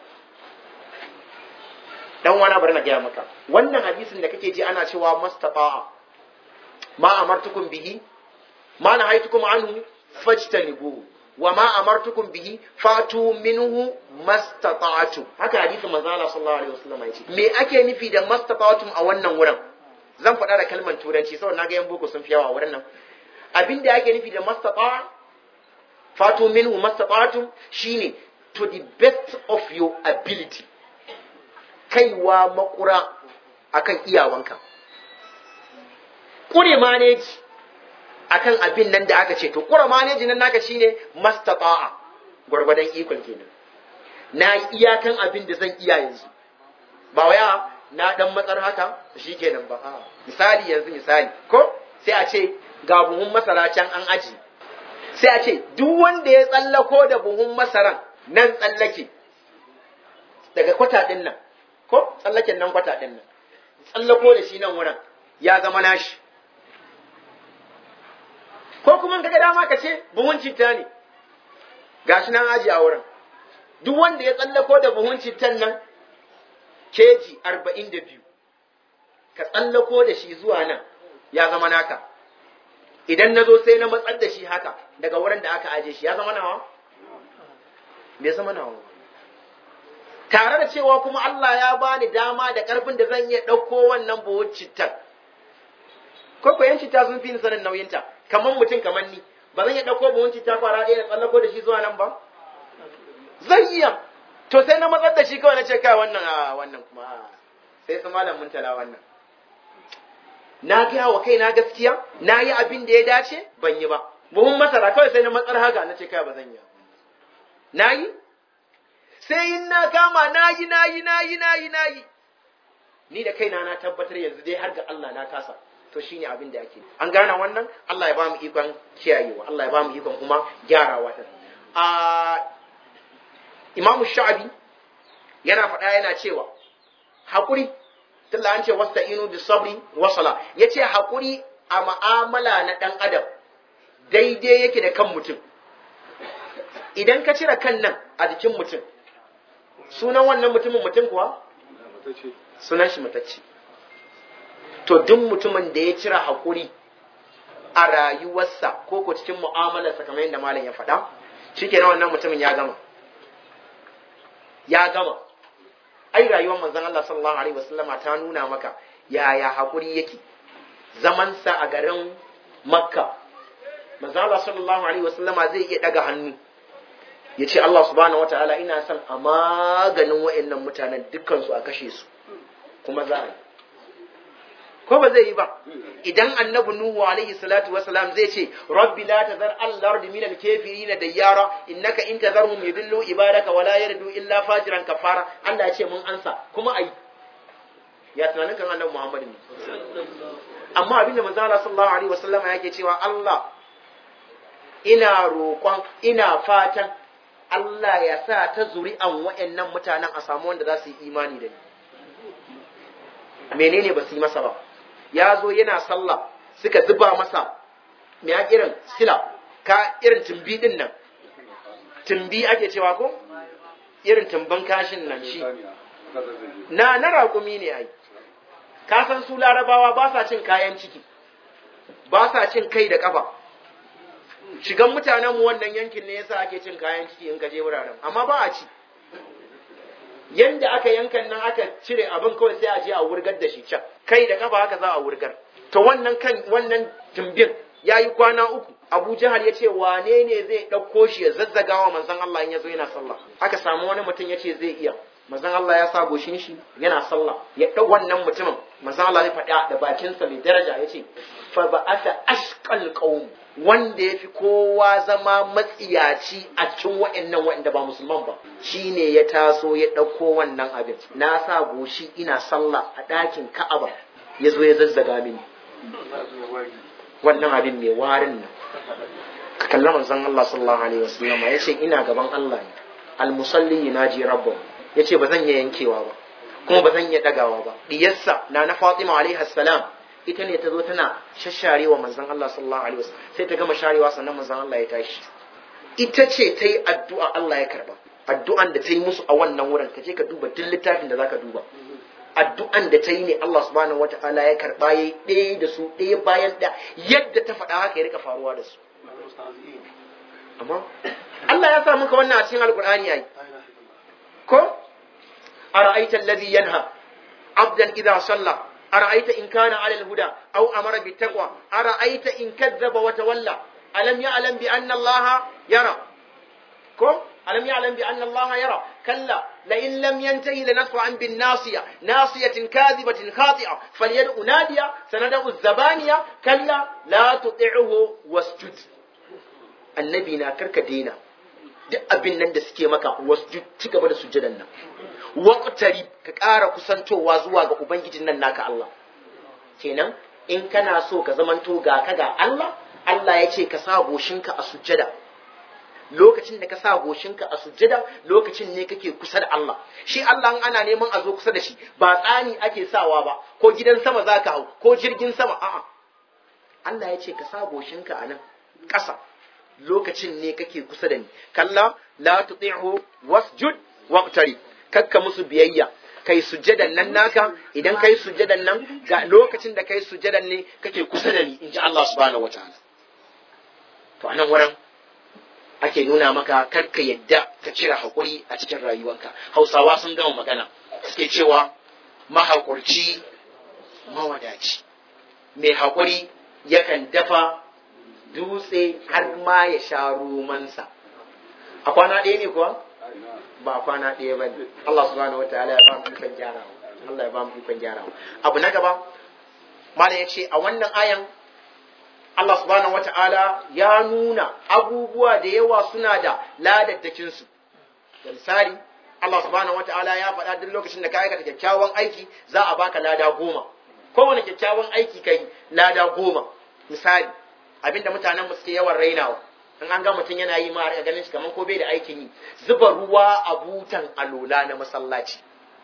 dan wani bari na gaya maka wannan hadisin da kake ji ana cewa mastafa ma amartukum bihi ma na haitukum anhu fajtanibu wa ma amartukum bihi fatu minhu mastata'tu haka hadisin manzo Allah sallallahu alaihi wasallam ya ce me ake nufi da mastata'tum a wannan wurin zan faɗa da kalmar turanci saboda na ga yan boko sun fi yawa a wurin nan abin da ake nufi da mastata fatu minhu mastata'tum shine to the best of your ability kaiwa makura akan iyawanka kure maneji akan abin nan da aka ce to kure maneji nan naka shine mastata'a gwargwadon ikon kenan na iyakan abin da zan iya yanzu ba waya na dan matsar haka shikenan ba misali yanzu misali ko sai a ce ga buhun masara can an aji sai a ce duk wanda ya tsallako da buhun masaran nan tsallake daga kwata din nan ko tsallaken nan kwata din nan tsallako da shi nan wurin ya zama nashi ko kuma kaga dama ka ce buhun citta ne gashi nan aji a wurin duk wanda ya tsallako da buhun cittan nan keji arba'in da biyu ka tsallako da shi zuwa nan ya zama naka idan na zo sai na matsar da shi haka daga wurin da aka aje shi ya zama nawa bai zama nawa tare da cewa kuma Allah ya bani dama da karfin da zan iya ɗauko wannan buhun cittan ko ko yan citta sun fi ni sanin nauyinta kamar mutum kamar ni ba zan iya ɗauko buhun citta kwara ɗaya da tsallako da shi zuwa nan ba zan iya to sai na matsar da shi kawai na ce kai wannan a wannan kuma a sai su malam mun tala wannan na gaya wa kai na gaskiya na yi abin da ya dace ban yi ba buhun masara kawai sai na matsar haka na ce kai ba zan yi na yi sai in na kama na yi na yi na yi na yi na yi ni da kaina na tabbatar yanzu dai har ga Allah na kasa to shine abin da ake an gane wannan Allah ya ba mu ikon kiyayewa Allah ya ba mu ikon kuma gyarawa ta a Imam Sha'abi yana faɗa yana cewa hakuri tunda an ce wasta'inu bis sabri wa sala yace hakuri a ma'amala na dan adam daidai yake da kan mutum idan ka cire kan nan a jikin mutum sunan wannan mutumin mutum kuwa sunan shi matacce to duk mutumin da ya cire haƙuri a rayuwarsa ko ko cikin mu'amalarsa kamar yadda malam ya faɗa shikenan wannan mutumin ya gama ya gama ai rayuwar manzon Allah sallallahu alaihi wasallama ta nuna maka yaya haƙuri yake zamansa a garin makka manzon Allah sallallahu alaihi wasallama zai iya daga hannu ya ce Allah subhanahu wa ta'ala ina son a maganin wa'annan mutanen dukkansu a kashe su kuma za a yi ko ba zai yi ba idan annabi nuhu alaihi salatu wasalam zai ce rabbi la tazar al-ardi min al-kafirin dayyara innaka in tazarhum yudillu ibadaka wala yardu illa fajiran kafara Allah ya ce mun ansa kuma ai ya tunanin kan annabi Muhammad ne amma abinda manzo Allah sallallahu alaihi wasallam yake cewa Allah ina roƙon ina fatan Allah ya sa ta zuri'an wa'annan mutanen a samu wanda za su yi imani da ni. Menene ba su yi masa ba, ya zo yana sallah suka zuba masa me irin sila, ka irin tumbi din nan, tumbi ake cewa ko? Irin tumban kashin nan shi. Na, na raƙumi ne ai, ka san su larabawa ba sa cin kayan ciki, ba sa cin kai da ƙafa. shigan mutanenmu wannan yankin ne yasa ake cin kayan ciki in ka je wuraren amma ba a ci yanda aka yankan nan aka cire abin kawai sai a je a wurgar da shi can kai da kafa haka za a wurgar to wannan kan wannan tumbin ya yi kwana uku abu jahal ya ce wane ne zai ɗauko shi ya zazzaga wa manzon Allah in ya zo yana sallah aka samu wani mutum ya ce zai iya manzon Allah ya sa goshin shi yana sallah ya ɗau wannan mutumin manzon Allah ya faɗa da bakinsa mai daraja ya ce fa ba'atha ashqal qaum wanda ya fi kowa zama matsiyaci a cikin wa'annan wa'anda ba musulman ba shi ne ya taso ya ɗauko wannan abin na sa goshi ina sallah a ɗakin ka'aba ya zo ya zazzaga mini wannan abin mai warin nan ka kalla manzon Allah sallallahu alaihi wasallam ya ce ina gaban Allah ne almusalli yunaji rabbahu ya ce ba zan iya yankewa ba kuma ba zan iya ɗagawa ba diyarsa na na Fatima alaihi salam ita ne ta zo tana shasharewa manzon Allah sallallahu alaihi wasallam sai ta gama sharewa sannan manzon Allah ya tashi ita ce ta yi addu'a Allah ya karba addu'an da ta yi musu a wannan wurin ka je ka duba duk littafin da zaka duba addu'an da ta yi ne Allah subhanahu wata'ala ya karba yayi ɗaya da su ɗaya bayan da yadda ta faɗa haka ya rika faruwa da su amma Allah ya sa muka wannan a cikin alqur'ani yayi ko ara'aita alladhi yanha abdan idha salla أرأيت إن كان على الهدى أو أمر بالتقوى أرأيت إن كذب وتولى ألم يعلم بأن الله يرى كم ألم يعلم بأن الله يرى كلا لئن لم ينتهي لنصرعا بالناصية ناصية كاذبة خاطئة فليدع نادية سندع الزبانية كلا لا تطعه واسجد النبي ناكرك دينا duk abin nan da suke maka wasu ci gaba da sujjadan nan waqtari ka ƙara kusantowa zuwa ga ubangijin nan naka Allah kenan in kana so ka zamanto ga ka ga Allah Allah ya ce ka sa goshinka a sujjada lokacin da ka sa goshinka a sujjada lokacin ne kake kusa da Allah shi Allah in ana neman a zo kusa da shi ba tsani ake sawa ba ko gidan sama za ka hau ko jirgin sama a'a Allah ya ce ka sa goshinka a nan ƙasa lokacin ne kake kusa da ni kalla la tuti'hu wasjud waqtari kakka musu biyayya kai sujjadan nan naka idan kai sujjadan nan ga lokacin da kai sujjadan ne kake kusa da ni inji Allah subhanahu wataala to anan wurin ake nuna maka karka yadda ka cire hakuri a cikin rayuwanka hausawa sun gama magana suke cewa mahaƙurci mawadaci mai haƙuri yakan dafa dutse har ma ya sha romansa a kwana ɗaya ne kuwa ba kwana ɗaya ba ne Allah subhanahu wa ta'ala ya ba mu ikon gyarawa Allah ya ba mu ikon gyarawa abu na gaba malam ya ce a wannan ayan Allah subhanahu wa ta'ala ya nuna abubuwa da yawa suna da ladaddakin su da misali Allah subhanahu wa ta'ala ya faɗa duk lokacin da ka aikata kyakkyawan aiki za a baka lada goma kowane kyakkyawan aiki kai lada goma misali abinda mutanen mu suke yawan rainawa in an ga mutum yana yi ma a ganin shi kamar ko bai da aikin yi zuba ruwa a butan alola na masallaci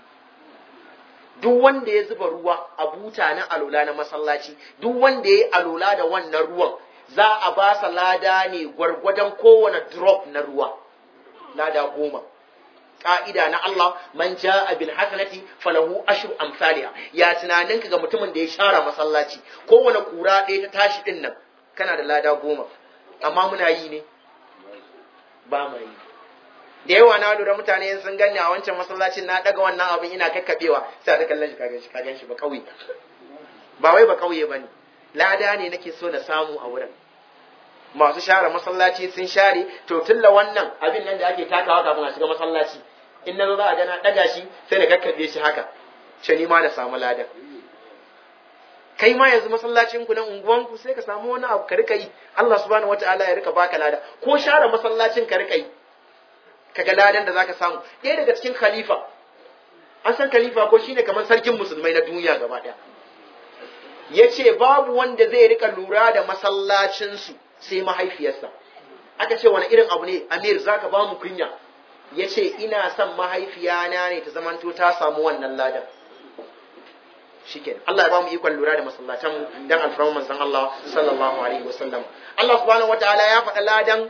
duk wanda ya zuba ruwa a buta na alola na masallaci duk wanda ya yi alola da wannan ruwan za a ba sa lada ne gwargwadon kowane drop na ruwa lada goma ka'ida na Allah man ja'a bil hasanati falahu ashru amsalha ya tunaninka ga mutumin da ya share masallaci kowane kura ɗaya ta tashi din nan kana da lada goma amma muna yi ne ba mu yi da yawa na lura mutane sun ganni a wancan masallacin na daga wannan abin ina kakkabewa sai da kallon shi ka ganshi ka ganshi ba kauye ba wai ba kauye bane lada ne nake so na samu a wurin masu share masallaci sun share to tulla wannan abin nan da ake takawa kafin a shiga masallaci in na zo za a ga na daga shi sai na kakkabe shi haka ce ni ma na samu ladan kai ma yanzu masallacin ku na unguwan ku sai ka samu wani abu ka rika yi Allah subhanahu wataala ya rika baka lada ko share masallacin ka rika yi kaga ladan da zaka samu ɗaya daga cikin khalifa an san khalifa ko shine kamar sarkin musulmai na duniya gaba ɗaya yace babu wanda zai rika lura da masallacin su sai mahaifiyarsa aka ce wani irin abu ne amir zaka ba mu kunya yace ina son mahaifiyana ne ta zamanto ta samu wannan ladan shikenan Allah ya ba mu ikon lura da masallatan mu dan alfarman manzon Allah sallallahu alaihi wasallam Allah subhanahu wataala ya faɗa ladan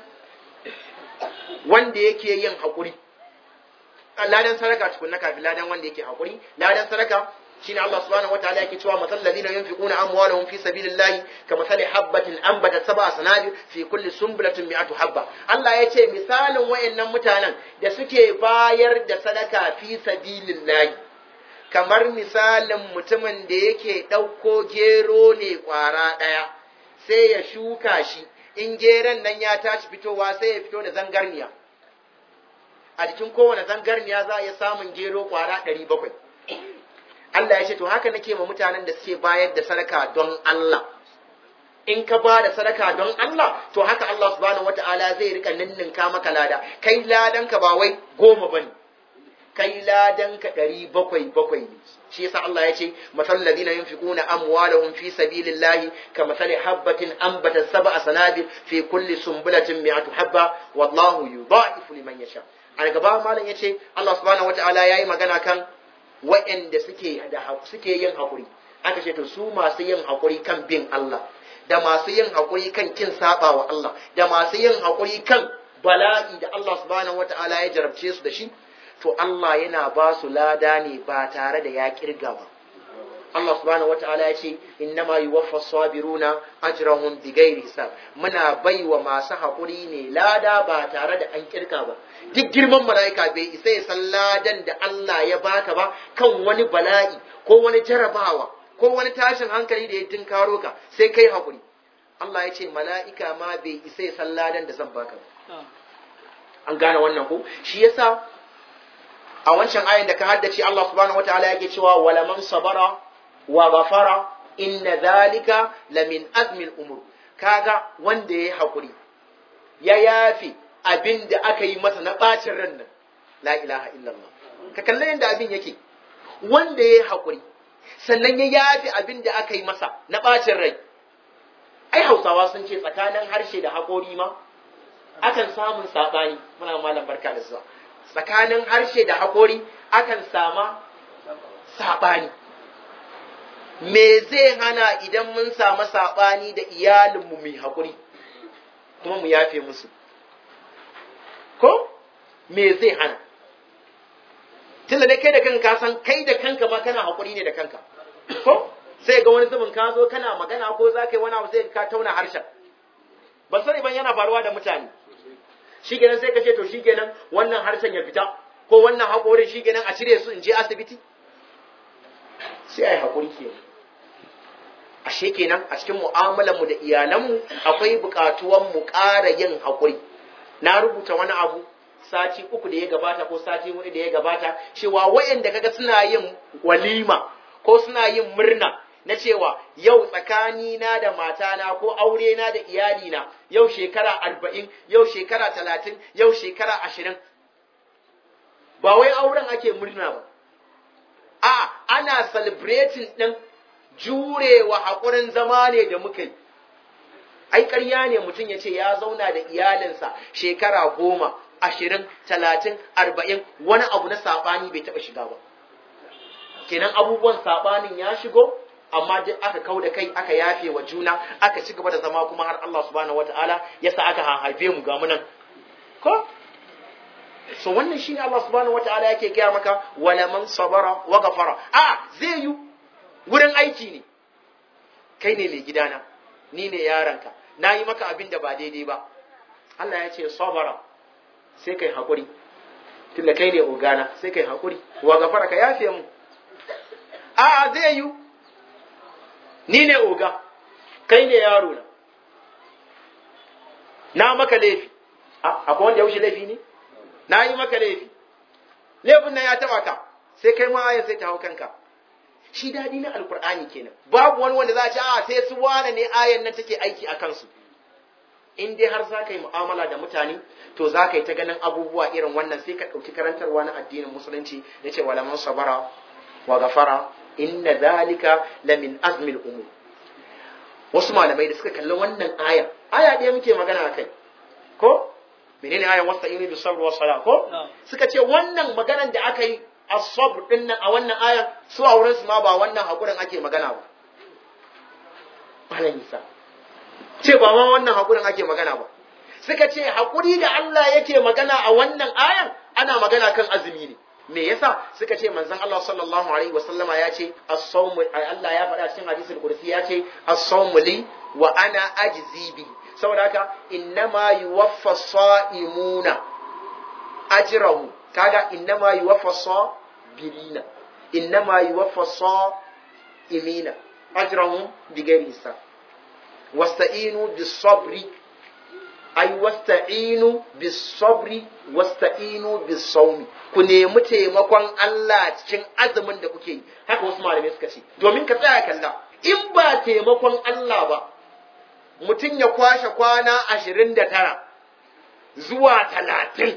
wanda yake yin hakuri ladan sadaka tukunna kafin ladan wanda yake hakuri ladan sadaka shine Allah subhanahu wataala yake cewa masal ladina yunfiquna amwalahum fi sabilillahi kamathali habatin anbatat sab'a sanabil fi kulli sunbulatin mi'atu habba Allah ya ce misalin wayannan mutanen da suke bayar da sadaka fi sabilillahi kamar misalin mutumin da yake ɗauko gero ne ƙwara ɗaya sai ya shuka shi in geron nan ya tashi fitowa sai ya fito da zangarniya a jikin kowane zangarniya za a iya samun gero ƙwara ɗari bakwai Allah ya ce to haka nake ma mutanen da suke bayar da sadaka don Allah in ka ba da sadaka don Allah to haka Allah subhanahu wata'ala zai rika ninninka maka lada kai ladan ka ba wai goma bane kai ladan ka ɗari bakwai bakwai ne shi yasa Allah ya ce masal ladina yunfiquna amwalahum fi sabilillahi ka masali habbatin anbatat sab'a sanabil fi kulli sumbulatin mi'atu habba wallahu yudha'ifu liman yasha a gaba malam yace Allah subhanahu wata'ala yayi magana kan waɗanda suke da suke yin hakuri aka ce to su masu yin hakuri kan bin Allah da masu yin hakuri kan kin saba wa Allah da masu yin hakuri kan bala'i da Allah subhanahu wata'ala ya jarabce su da shi to Allah yana ba su lada ne ba tare da ya kirga ba Allah subhanahu wataala ya ce innama yuwaffa sabiruna ajrahum bighairi hisab muna baiwa masu haƙuri ne lada ba tare da an kirka ba duk girman mala'ika bai isa ya san ladan da Allah ya baka ba kan wani bala'i ko wani jarabawa ko wani tashin hankali da ya tinkaro ka sai kai haƙuri Allah ya ce mala'ika ma bai isa ya san ladan da zan baka ba an gane wannan ko shi yasa a wancan ayin da ka haddace Allah subhanahu wataala yake cewa wala man sabara wa ghafara inna dhalika lamin azmi al-umur kaga wanda yayi hakuri ya yafi abin da aka yi masa na bacin ran nan la ilaha illallah ka kalle yanda abin yake wanda yayi hakuri sannan ya yafi abin da aka yi masa na bacin rai ai hausawa sun ce tsakanin harshe da haƙori ma akan samun saɓani muna malam barka da zuwa tsakanin harshe da haƙori akan sama saɓani me zai hana idan mun samu saɓani da iyalinmu mai haƙuri kuma mu yafe musu ko me zai hana tunda dai kai da kanka san kai da kanka ma kana haƙuri ne da kanka ko sai ga wani zubin ka zo kana magana ko za ka yi wani abu sai ka tauna harshen ba sani ban yana faruwa da mutane shi kenan sai ka ce to shi kenan wannan harshen ya fita ko wannan haƙorin shi kenan a cire su in je asibiti sai a yi haƙuri ke ashe kenan a cikin mu'amalanmu da iyalanmu akwai buƙatuwan mu ƙara yin haƙuri na rubuta wani abu sati uku da ya gabata ko sati hudu da ya gabata cewa wayanda kaga suna yin walima ko suna yin murna na cewa yau tsakanina da matana ko aure na da iyalina yau shekara arba'in yau shekara talatin yau shekara ashirin ba wai auren ake murna ba a ana celebrating ɗin jurewa haƙurin zama ne da muka yi ai ƙarya ne mutum ya ce ya zauna da iyalinsa shekara goma ashirin talatin arba'in wani abu na saɓani bai taɓa shiga ba kenan abubuwan saɓanin ya shigo amma duk aka kau da kai aka yafe wa juna aka ci gaba da zama kuma har Allah subhanahu wataala ya sa aka haife mu ga munan ko so wannan shine Allah subhanahu wataala yake gaya maka wala man sabara wa ghafara a zai yi wurin aiki ne kai ne mai gidana ni ne yaranka na yi maka abin da ba daidai ba Allah ya ce sabara sai kai hakuri tunda kai ne ogana sai kai hakuri wa ghafara ka yafe mu a zai yi ni ne oga kai ne yaro na na maka laifi akwai wanda ya wuce laifi ne na yi maka laifi laifin nan ya taba ka sai kai ma ayan sai ta hau kanka shi dadi na alkur'ani kenan babu wani wanda za a ce a sai su wane ne ayan nan take aiki a kansu in dai har za ka yi mu'amala da mutane to za ka yi ta ganin abubuwa irin wannan sai ka ɗauki karantarwa na addinin musulunci ya ce walaman sabara wa gafara inna zalika la min azmil umur wasu malamai da suka kalli wannan aya aya ɗaya muke magana akai ko menene ayan wasta'inu bis sabr was sala ko suka ce wannan maganan da aka yi as-sabr din nan a wannan ayan su a wurin su ma ba wannan hakurin ake magana ba malam Isa ce ba ma wannan hakurin ake magana ba suka ce hakuri da Allah yake magana a wannan ayan ana magana kan azumi ne me yasa suka ce manzon Allah sallallahu alaihi wasallama ya ce as-sawm Allah ya faɗa cikin hadisul qudsi ya ce as-sawm li wa ana ajzi bi saboda haka innama yuwaffa sa'imuna ajrahu kaga innama yuwaffa sabirina innama yuwaffa sa'imina ajrahum bighairi hisab wasta'inu bis-sabri ay wasta'inu bis-sabri wasta'inu bis-sawmi ku nemi taimakon Allah cikin azumin da kuke yi haka wasu malamai suka ce domin ka tsaya kalla in ba taimakon Allah ba mutum ya kwashe kwana ashirin da tara zuwa talatin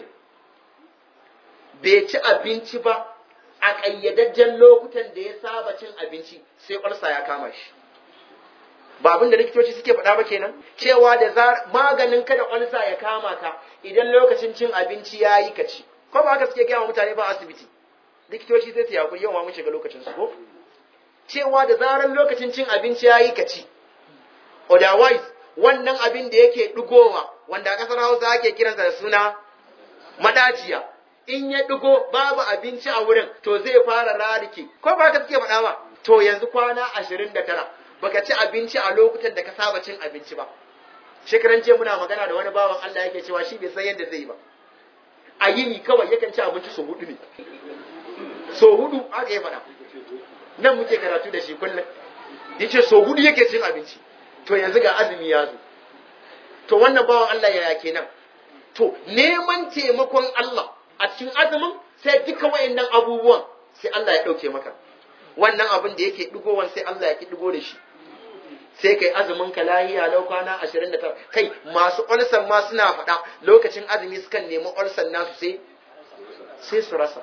bai ci abinci ba a ƙayyadajjen lokutan da ya saba cin abinci sai ƙwarsa ya kama shi ba abin da likitoci suke faɗa ba kenan cewa da maganin kada ƙwarsa ya kama ka idan lokacin cin abinci ya yi ka ci ko ba haka suke gaya wa mutane ba asibiti likitoci sai su yakuri yau ma mun shiga lokacin su ko cewa da zarar lokacin cin abinci ya yi ka ci otherwise wannan abin da yake ɗigowa wanda a ƙasar hausa ake kiransa da suna madaciya in ya ɗigo babu abinci a wurin to zai fara rarike ko ba ka suke faɗa ba to yanzu kwana ashirin da tara baka ci abinci a lokutan da ka saba cin abinci ba shekaran jiya muna magana da wani bawan Allah yake cewa shi bai san yadda zai yi ba a yini kawai yakan ci abinci so hudu ne so hudu aka yi faɗa nan muke karatu da shi kullum yace so hudu yake cin abinci to yanzu ga azumi ya zo to wannan bawan Allah yaya kenan to neman taimakon Allah a cikin azumin sai duka wayannan abubuwan sai Allah ya dauke maka wannan abin da yake digowan sai Allah ya ki digo da shi sai kai azumin ka lahiya lau kwana 29 kai masu ulsan ma suna faɗa lokacin azumi sukan nemi ulsan nasu sai sai su rasa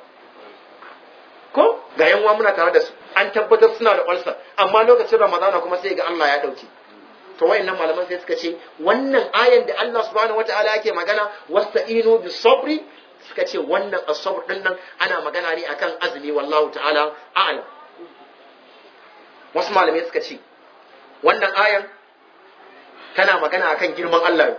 ko ga yanwa muna tare da su an tabbatar suna da ulsan amma lokacin ramadana kuma sai ga Allah ya dauke to wayannan malaman sai suka ce wannan ayan da Allah subhanahu wataala yake magana wasta'inu bis sabri suka ce wannan as-sabr din nan ana magana ne akan azumi wallahu ta'ala a'lam wasu malamai suka ce wannan ayan tana magana akan girman Allah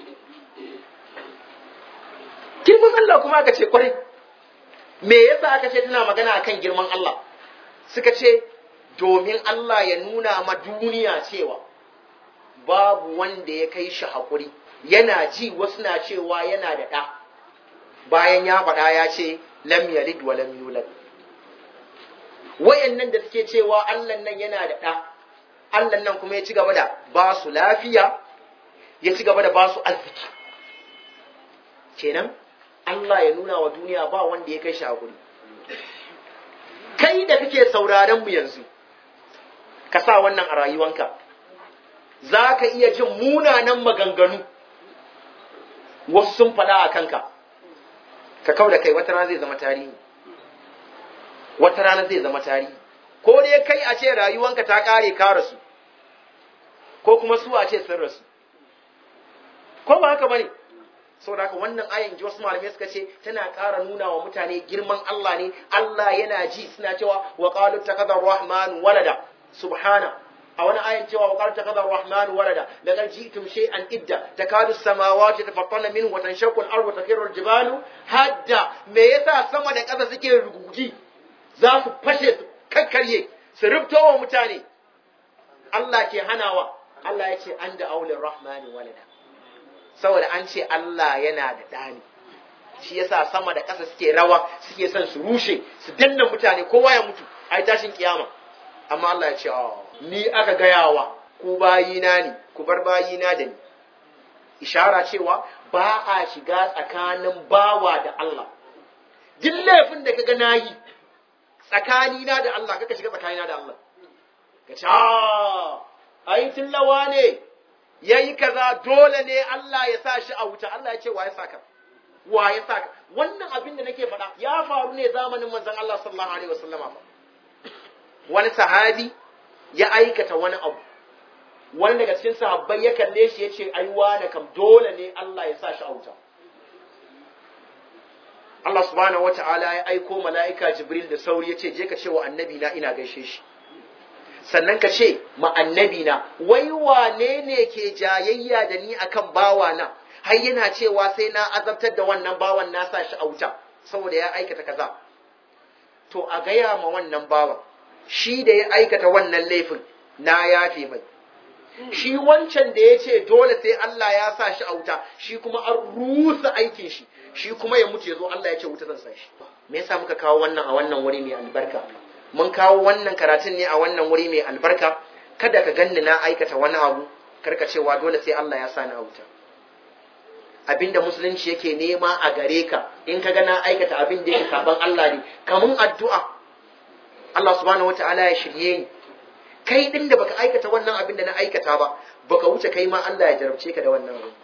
girman Allah kuma aka ce kwarai me yasa aka ce tana magana akan girman Allah suka ce domin Allah ya nuna ma duniya cewa babu wanda ya kai shi haƙuri yana ji wasu na cewa yana da ɗa bayan ya faɗa ya ce lam yalid wa lam yulad wayannan da suke cewa Allah nan yana da ɗa Allah nan kuma ya ci gaba da ba su lafiya ya ci gaba da ba su arziki kenan Allah ya nuna wa duniya ba wanda ya kai shi haƙuri kai da kake sauraron mu yanzu ka sa wannan a rayuwanka za ka iya jin munanan maganganu wasu sun faɗa a kanka ka kau da kai wata rana zai zama tarihi wata rana zai zama tarihi ko dai kai a ce rayuwanka ta ƙare ka rasu ko kuma su a ce sun rasu ko ba haka bane saboda haka wannan ayan ji wasu malamai suka ce tana ƙara nuna wa mutane girman Allah ne Allah yana ji suna cewa wa qalu takadar rahman walada subhana a wani ayan cewa wa qalu takadar rahman walada laqad ji'tum shay'an idda takadu samawati tafattarna minhu wa tanshaqqu al-ardu wa takhiru al-jibalu hadda me yasa sama da ƙasa suke rugugi za su fashe su kakkarye su rubto wa mutane Allah ke hanawa Allah ya ce an da aulin rahmani walada saboda an ce Allah yana da ɗani shi yasa sama da ƙasa suke rawa suke son su rushe su danna mutane kowa ya mutu a tashin kiyama amma Allah ya ce ni aka gayawa ku bayina ne ku bar bayina da ni ishara cewa ba a shiga tsakanin bawa da Allah duk laifin da kaga nayi tsakanina da Allah kaka shiga tsakanina da Allah ka ce ai tillawa ne ya yi kaza dole ne Allah ya sa shi a wuta Allah ya ce wa ya saka wa ya saka wannan abin da nake faɗa ya faru ne zamanin manzon Allah sallallahu alaihi wasallam fa wani sahabi ya aikata wani abu wani daga cikin sahabbai ya kalle shi ya ce ai wani kam dole ne Allah ya sa shi a wuta Allah subhanahu wata'ala ya aiko mala'ika Jibril da sauri ya ce je ka ce wa annabi na ina gaishe shi sannan ka ce ma annabi na wai wane ne ke jayayya da ni akan bawa na har yana cewa sai na azabtar da wannan bawan na sa shi a wuta saboda ya aikata kaza to a gaya ma wannan bawan shi da ya aikata wannan laifin na yafe mai shi wancan da ya ce dole sai Allah ya sa shi a wuta shi kuma an rusa aikin shi shi kuma ya mutu ya zo Allah ya ce wuta zan sa shi me yasa muka kawo wannan a wannan wuri mai albarka mun kawo wannan karatun ne a wannan wuri mai albarka kada ka ganni na aikata wani abu karka cewa dole sai Allah ya sa ni a wuta abinda musulunci yake nema a gare ka in ka ga na aikata abin da yake saban Allah ne kamun addu'a Allah subhanahu wataala ya shirye ni kai din da baka aikata wannan abin da na aikata ba baka wuce kai ma Allah ya jarabce ka da wannan abu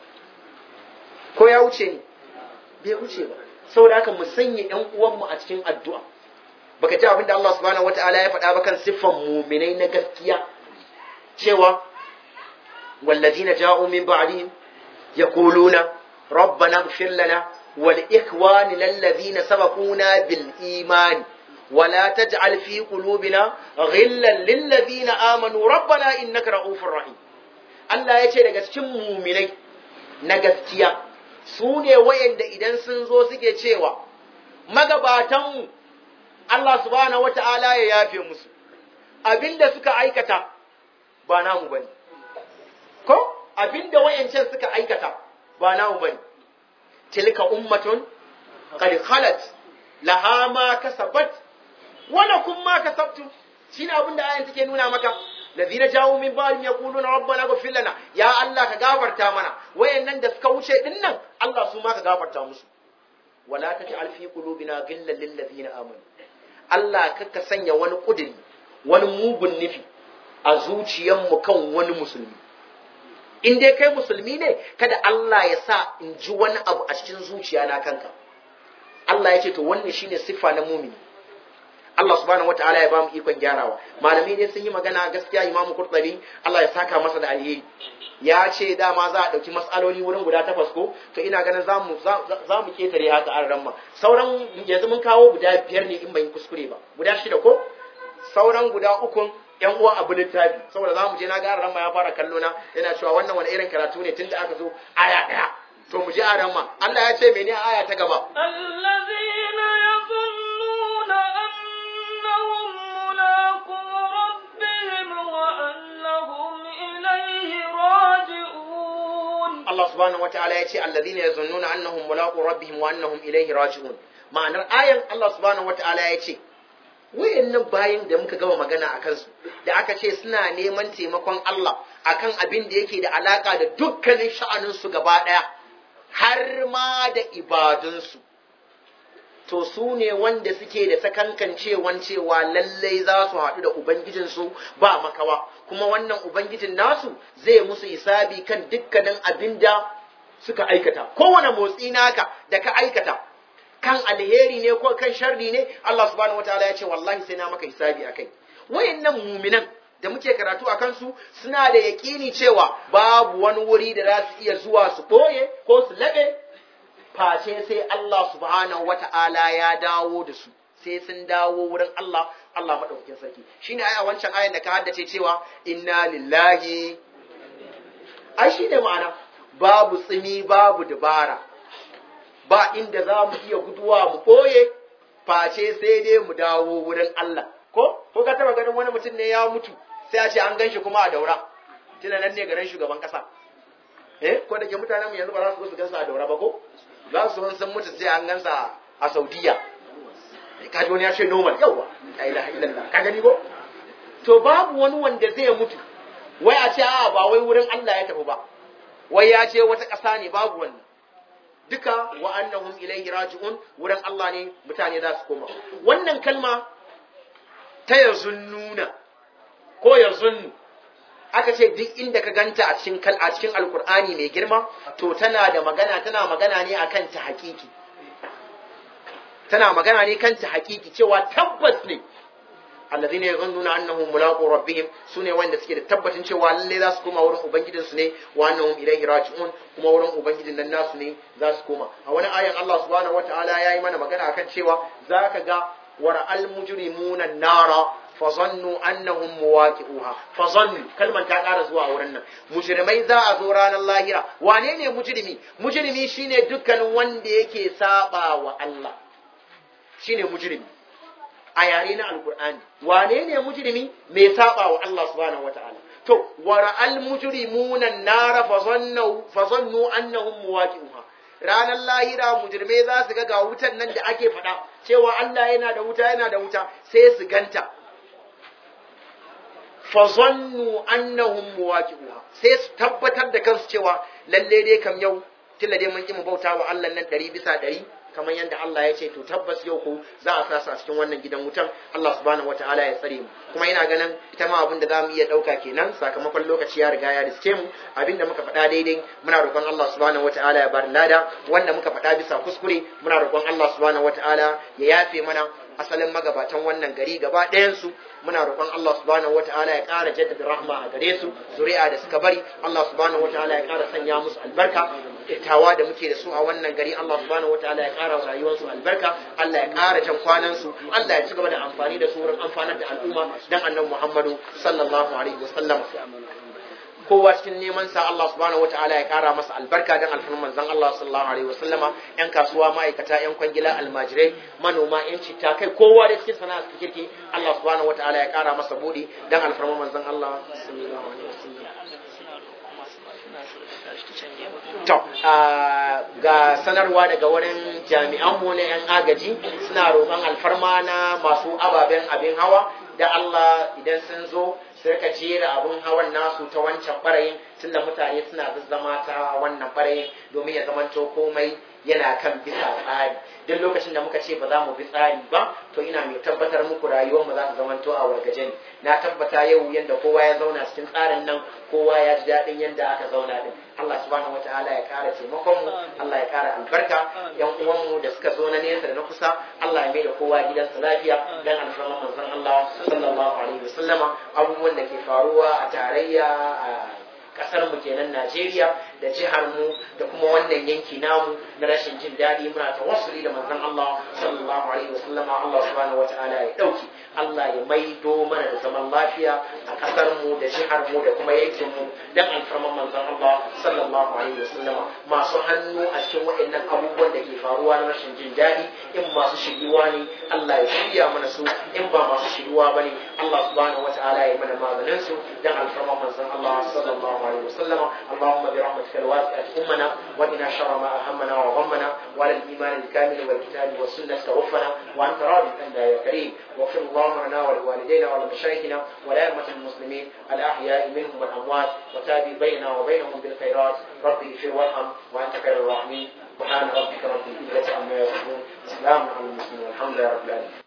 ko ya wuce ni bai wuce ba saboda haka mu sanya ƴan uwanmu a cikin addu'a baka ji abin da Allah subhanahu wataala ya faɗa ba kan siffan muminai na gaskiya cewa wallazina ja'u min ba'dihim yaquluna ربنا اغفر لنا ولإخواننا الذين سبقونا بالإيمان ولا تجعل في قلوبنا غلا للذين آمنوا ربنا إنك رؤوف رحيم Allah ya ce daga cikin muminai na gaskiya su ne wayanda idan sun zo suke cewa magabatanmu Allah subhanahu wata'ala ya yafe musu abinda suka aikata ba namu bane ko abinda wayancan suka aikata ba namu bane tilka ummatun qad khalat laha ma kasabat wa lakum ma kasabtum shine abin da ayan take nuna maka ladina jawu min ba'dihim yaquluna rabbana ighfir lana ya Allah ka gafarta mana wayannan da suka wuce dinnan Allah su ma ka gafarta musu wala taj'al fi qulubina ghillan lil ladina amanu Allah ka sanya wani kudiri wani mugun nufi a zuciyarmu kan wani musulmi in dai kai musulmi ne kada Allah ya sa in ji wani abu a cikin zuciya na kanka Allah ya ce to wannan shine siffa na mumini Allah subhanahu wataala ya bamu ikon gyarawa malamai ne sun yi magana gaskiya Imam Qurtubi Allah ya saka masa da alheri ya ce dama za a dauki mas'aloli wurin guda takwas ko to ina ganin za mu za mu ketare haka an ramma sauran yanzu mun kawo guda biyar ne in ban yi kuskure ba guda shida ko sauran guda ukun yan uwa abu littafi saboda za mu je na ga ramma ya fara kallo na yana cewa wannan wani irin karatu ne tunda aka zo aya daya to mu je a ramma Allah ya ce mene aya ta gaba الذين يظنون أنهم ملاقو ربهم وأنهم إليه راجعون Allah subhanahu wataala ya ce alladhina yazunnuna annahum mulaqu rabbihim wa annahum ilayhi raji'un ma'anar ayan Allah subhanahu wataala ya ce wayannan bayin da muka gama magana akan su da aka ce suna neman taimakon Allah akan abin da yake da alaka da dukkanin sha'anin su gaba daya har ma da ibadun su to su ne wanda suke da sakankancewan cewa lallai za su haɗu da Ubangijinsu ba makawa, kuma wannan Ubangijin nasu zai musu hisabi kan dukkanin abin da suka aikata. Kowane motsi naka da ka aikata, kan alheri ne ko kan sharri ne, Allah subhanahu wa ta'ala ya ce wallahi sai na maka hisabi akai. Wayannan muminan da muke karatu a kansu suna da yaƙini cewa babu wani wuri da za su iya zuwa su ɓoye ko su laɓe face sai Allah subhanahu wata'ala ya dawo da su sai sun dawo wurin Allah Allah madaukakin sarki shine ai a wancan ayan da ka haddace cewa inna lillahi ai shine ma'ana babu tsimi babu dabara ba inda za mu iya guduwa mu ɓoye face sai dai mu dawo wurin Allah ko ko ka taba ganin wani mutum ne ya mutu sai a ce an ganshi kuma a daura tuna nan ne garin shugaban kasa eh ko da ke mutanen mu yanzu ba za su su gansa a daura ba ko za su san mutu sai an gansa a Saudiya ka ji wani ya ce normal yawa la ilaha illallah ka gani ko to babu wani wanda zai mutu wai a ce a ba wai wurin Allah ya tafi ba wai ya ce wata ƙasa ne babu wannan duka wa annahum ilaihi raji'un wurin Allah ne mutane za su koma wannan kalma ta yazunnuna ko yazunnu aka ce duk inda ka ganta a cikin kal a cikin alkur'ani mai girma to tana da magana tana magana ne akan ta hakiki tana magana ne kan ta hakiki cewa tabbas ne alladhina yazunnuna annahum mulaqu rabbihim sune wanda suke da tabbacin cewa lalle za su koma wurin ubangijin su ne wa annahum ilayhi raji'un kuma wurin ubangijin nan nasu ne za su koma a wani ayan Allah subhanahu wataala yayi mana magana akan cewa zaka ga wara'al mujrimuna nara fazannu annahum muwaqi'uha fazannu kalman ta ƙara zuwa wurin nan mujrimai za a zo ranar lahira wane ne mujrimi mujrimi shine dukkanin wanda yake saba wa Allah shine mujrimi a yare na alkur'ani wane ne mujrimi mai saba wa Allah subhanahu wataala to wara'al mujrimuna nara fazannu fazannu annahum muwaqi'uha ranar lahira mujrimai za su ga ga wutan nan da ake faɗa cewa Allah yana da wuta yana da wuta sai su ganta fazannu annahum muwaqi'uha sai su tabbatar da kansu cewa lalle dai kam yau tilla dai mun ki mu bauta wa Allah nan ɗari bisa ɗari kamar yadda Allah ya ce to tabbas yau ko za a sasa a cikin wannan gidan wutan Allah subhanahu wataala ya tsare mu kuma ina ganin ita ma abin da za mu iya ɗauka kenan sakamakon lokaci ya riga ya riske mu abin da muka faɗa daidai muna roƙon Allah subhanahu wataala ya bar lada wanda muka faɗa bisa kuskure muna roƙon Allah subhanahu wataala ya yafe mana asalin magabatan wannan gari gaba ɗayansu muna roƙon Allah subhanahu wataala ya ƙara jaddada rahma a gare su zuri'a da suka bari Allah subhanahu wataala ya ƙara sanya musu albarka tawa da muke da su a wannan gari Allah subhanahu wataala ya ƙara wa rayuwarsu albarka Allah ya ƙara jan kwanan su Allah ya ci gaba da amfani da su wurin amfanar da al'umma dan annabi Muhammadu sallallahu alaihi wasallam kowa cikin neman sa Allah subhanahu wataala ya kara masa albarka dan alfarman manzon Allah sallallahu alaihi wasallama yan kasuwa ma'aikata yan kwangila almajirai manoma yan citta kai kowa da cikin sana'a su kirki Allah subhanahu wataala ya kara masa budi dan alfarman manzon Allah sallallahu alaihi wasallam to ga sanarwa daga wurin jami'an mu na yan agaji suna roƙon alfarma na masu ababen abin hawa da Allah idan sun zo sai ka jera abun hawan nasu ta wancan barayin tunda mutane suna zazzama ta wannan ɓarayin domin ya zamanto komai yana kan bisa tsari duk lokacin da muka ce ba za mu bi tsari ba to ina mai tabbatar muku rayuwar mu za ta zamanto a wargaje ne na tabbata yau yanda kowa ya zauna cikin tsarin nan kowa ya ji daɗin yanda aka zauna din Allah subhanahu wataala ya ƙara taimakon mu Allah ya ƙara albarka yan uwan mu da suka zo na nesa da na kusa Allah ya mai da kowa gidansa lafiya dan alfarman manzon Allah sallallahu alaihi wasallama abubuwan da ke faruwa a tarayya a kasar mu kenan Najeriya da jihar mu da kuma wannan yanki namu na rashin jin daɗi muna tawassuli da manzon Allah sallallahu alaihi wasallam Allah subhanahu wataala ya dauki Allah ya maido mana da zaman lafiya a kasar mu da jihar mu da kuma yankin mu dan alfarman manzon Allah sallallahu alaihi wasallam masu hannu a cikin waɗannan abubuwan da ke faruwa na rashin jin daɗi in masu shiriwa ne Allah ya shirya mana su in ba masu shiriwa bane Allah subhanahu wataala ya mana maganin su dan alfarman manzon Allah sallallahu عليه وسلم اللهم برحمتك الواسعة أمنا وإنا شر ما أهمنا وغمنا وعلى الإيمان الكامل والكتاب والسنة توفنا وأنت راض عنا يا كريم واغفر اللهم لنا ولوالدينا ولمشايخنا ولأئمة المسلمين الأحياء منهم والأموات وتابي بيننا وبينهم بالخيرات ربي اغفر وارحم وأنت خير الراحمين سبحان ربك رب العزة عما يصفون سلام على المسلمين والحمد لله رب العالمين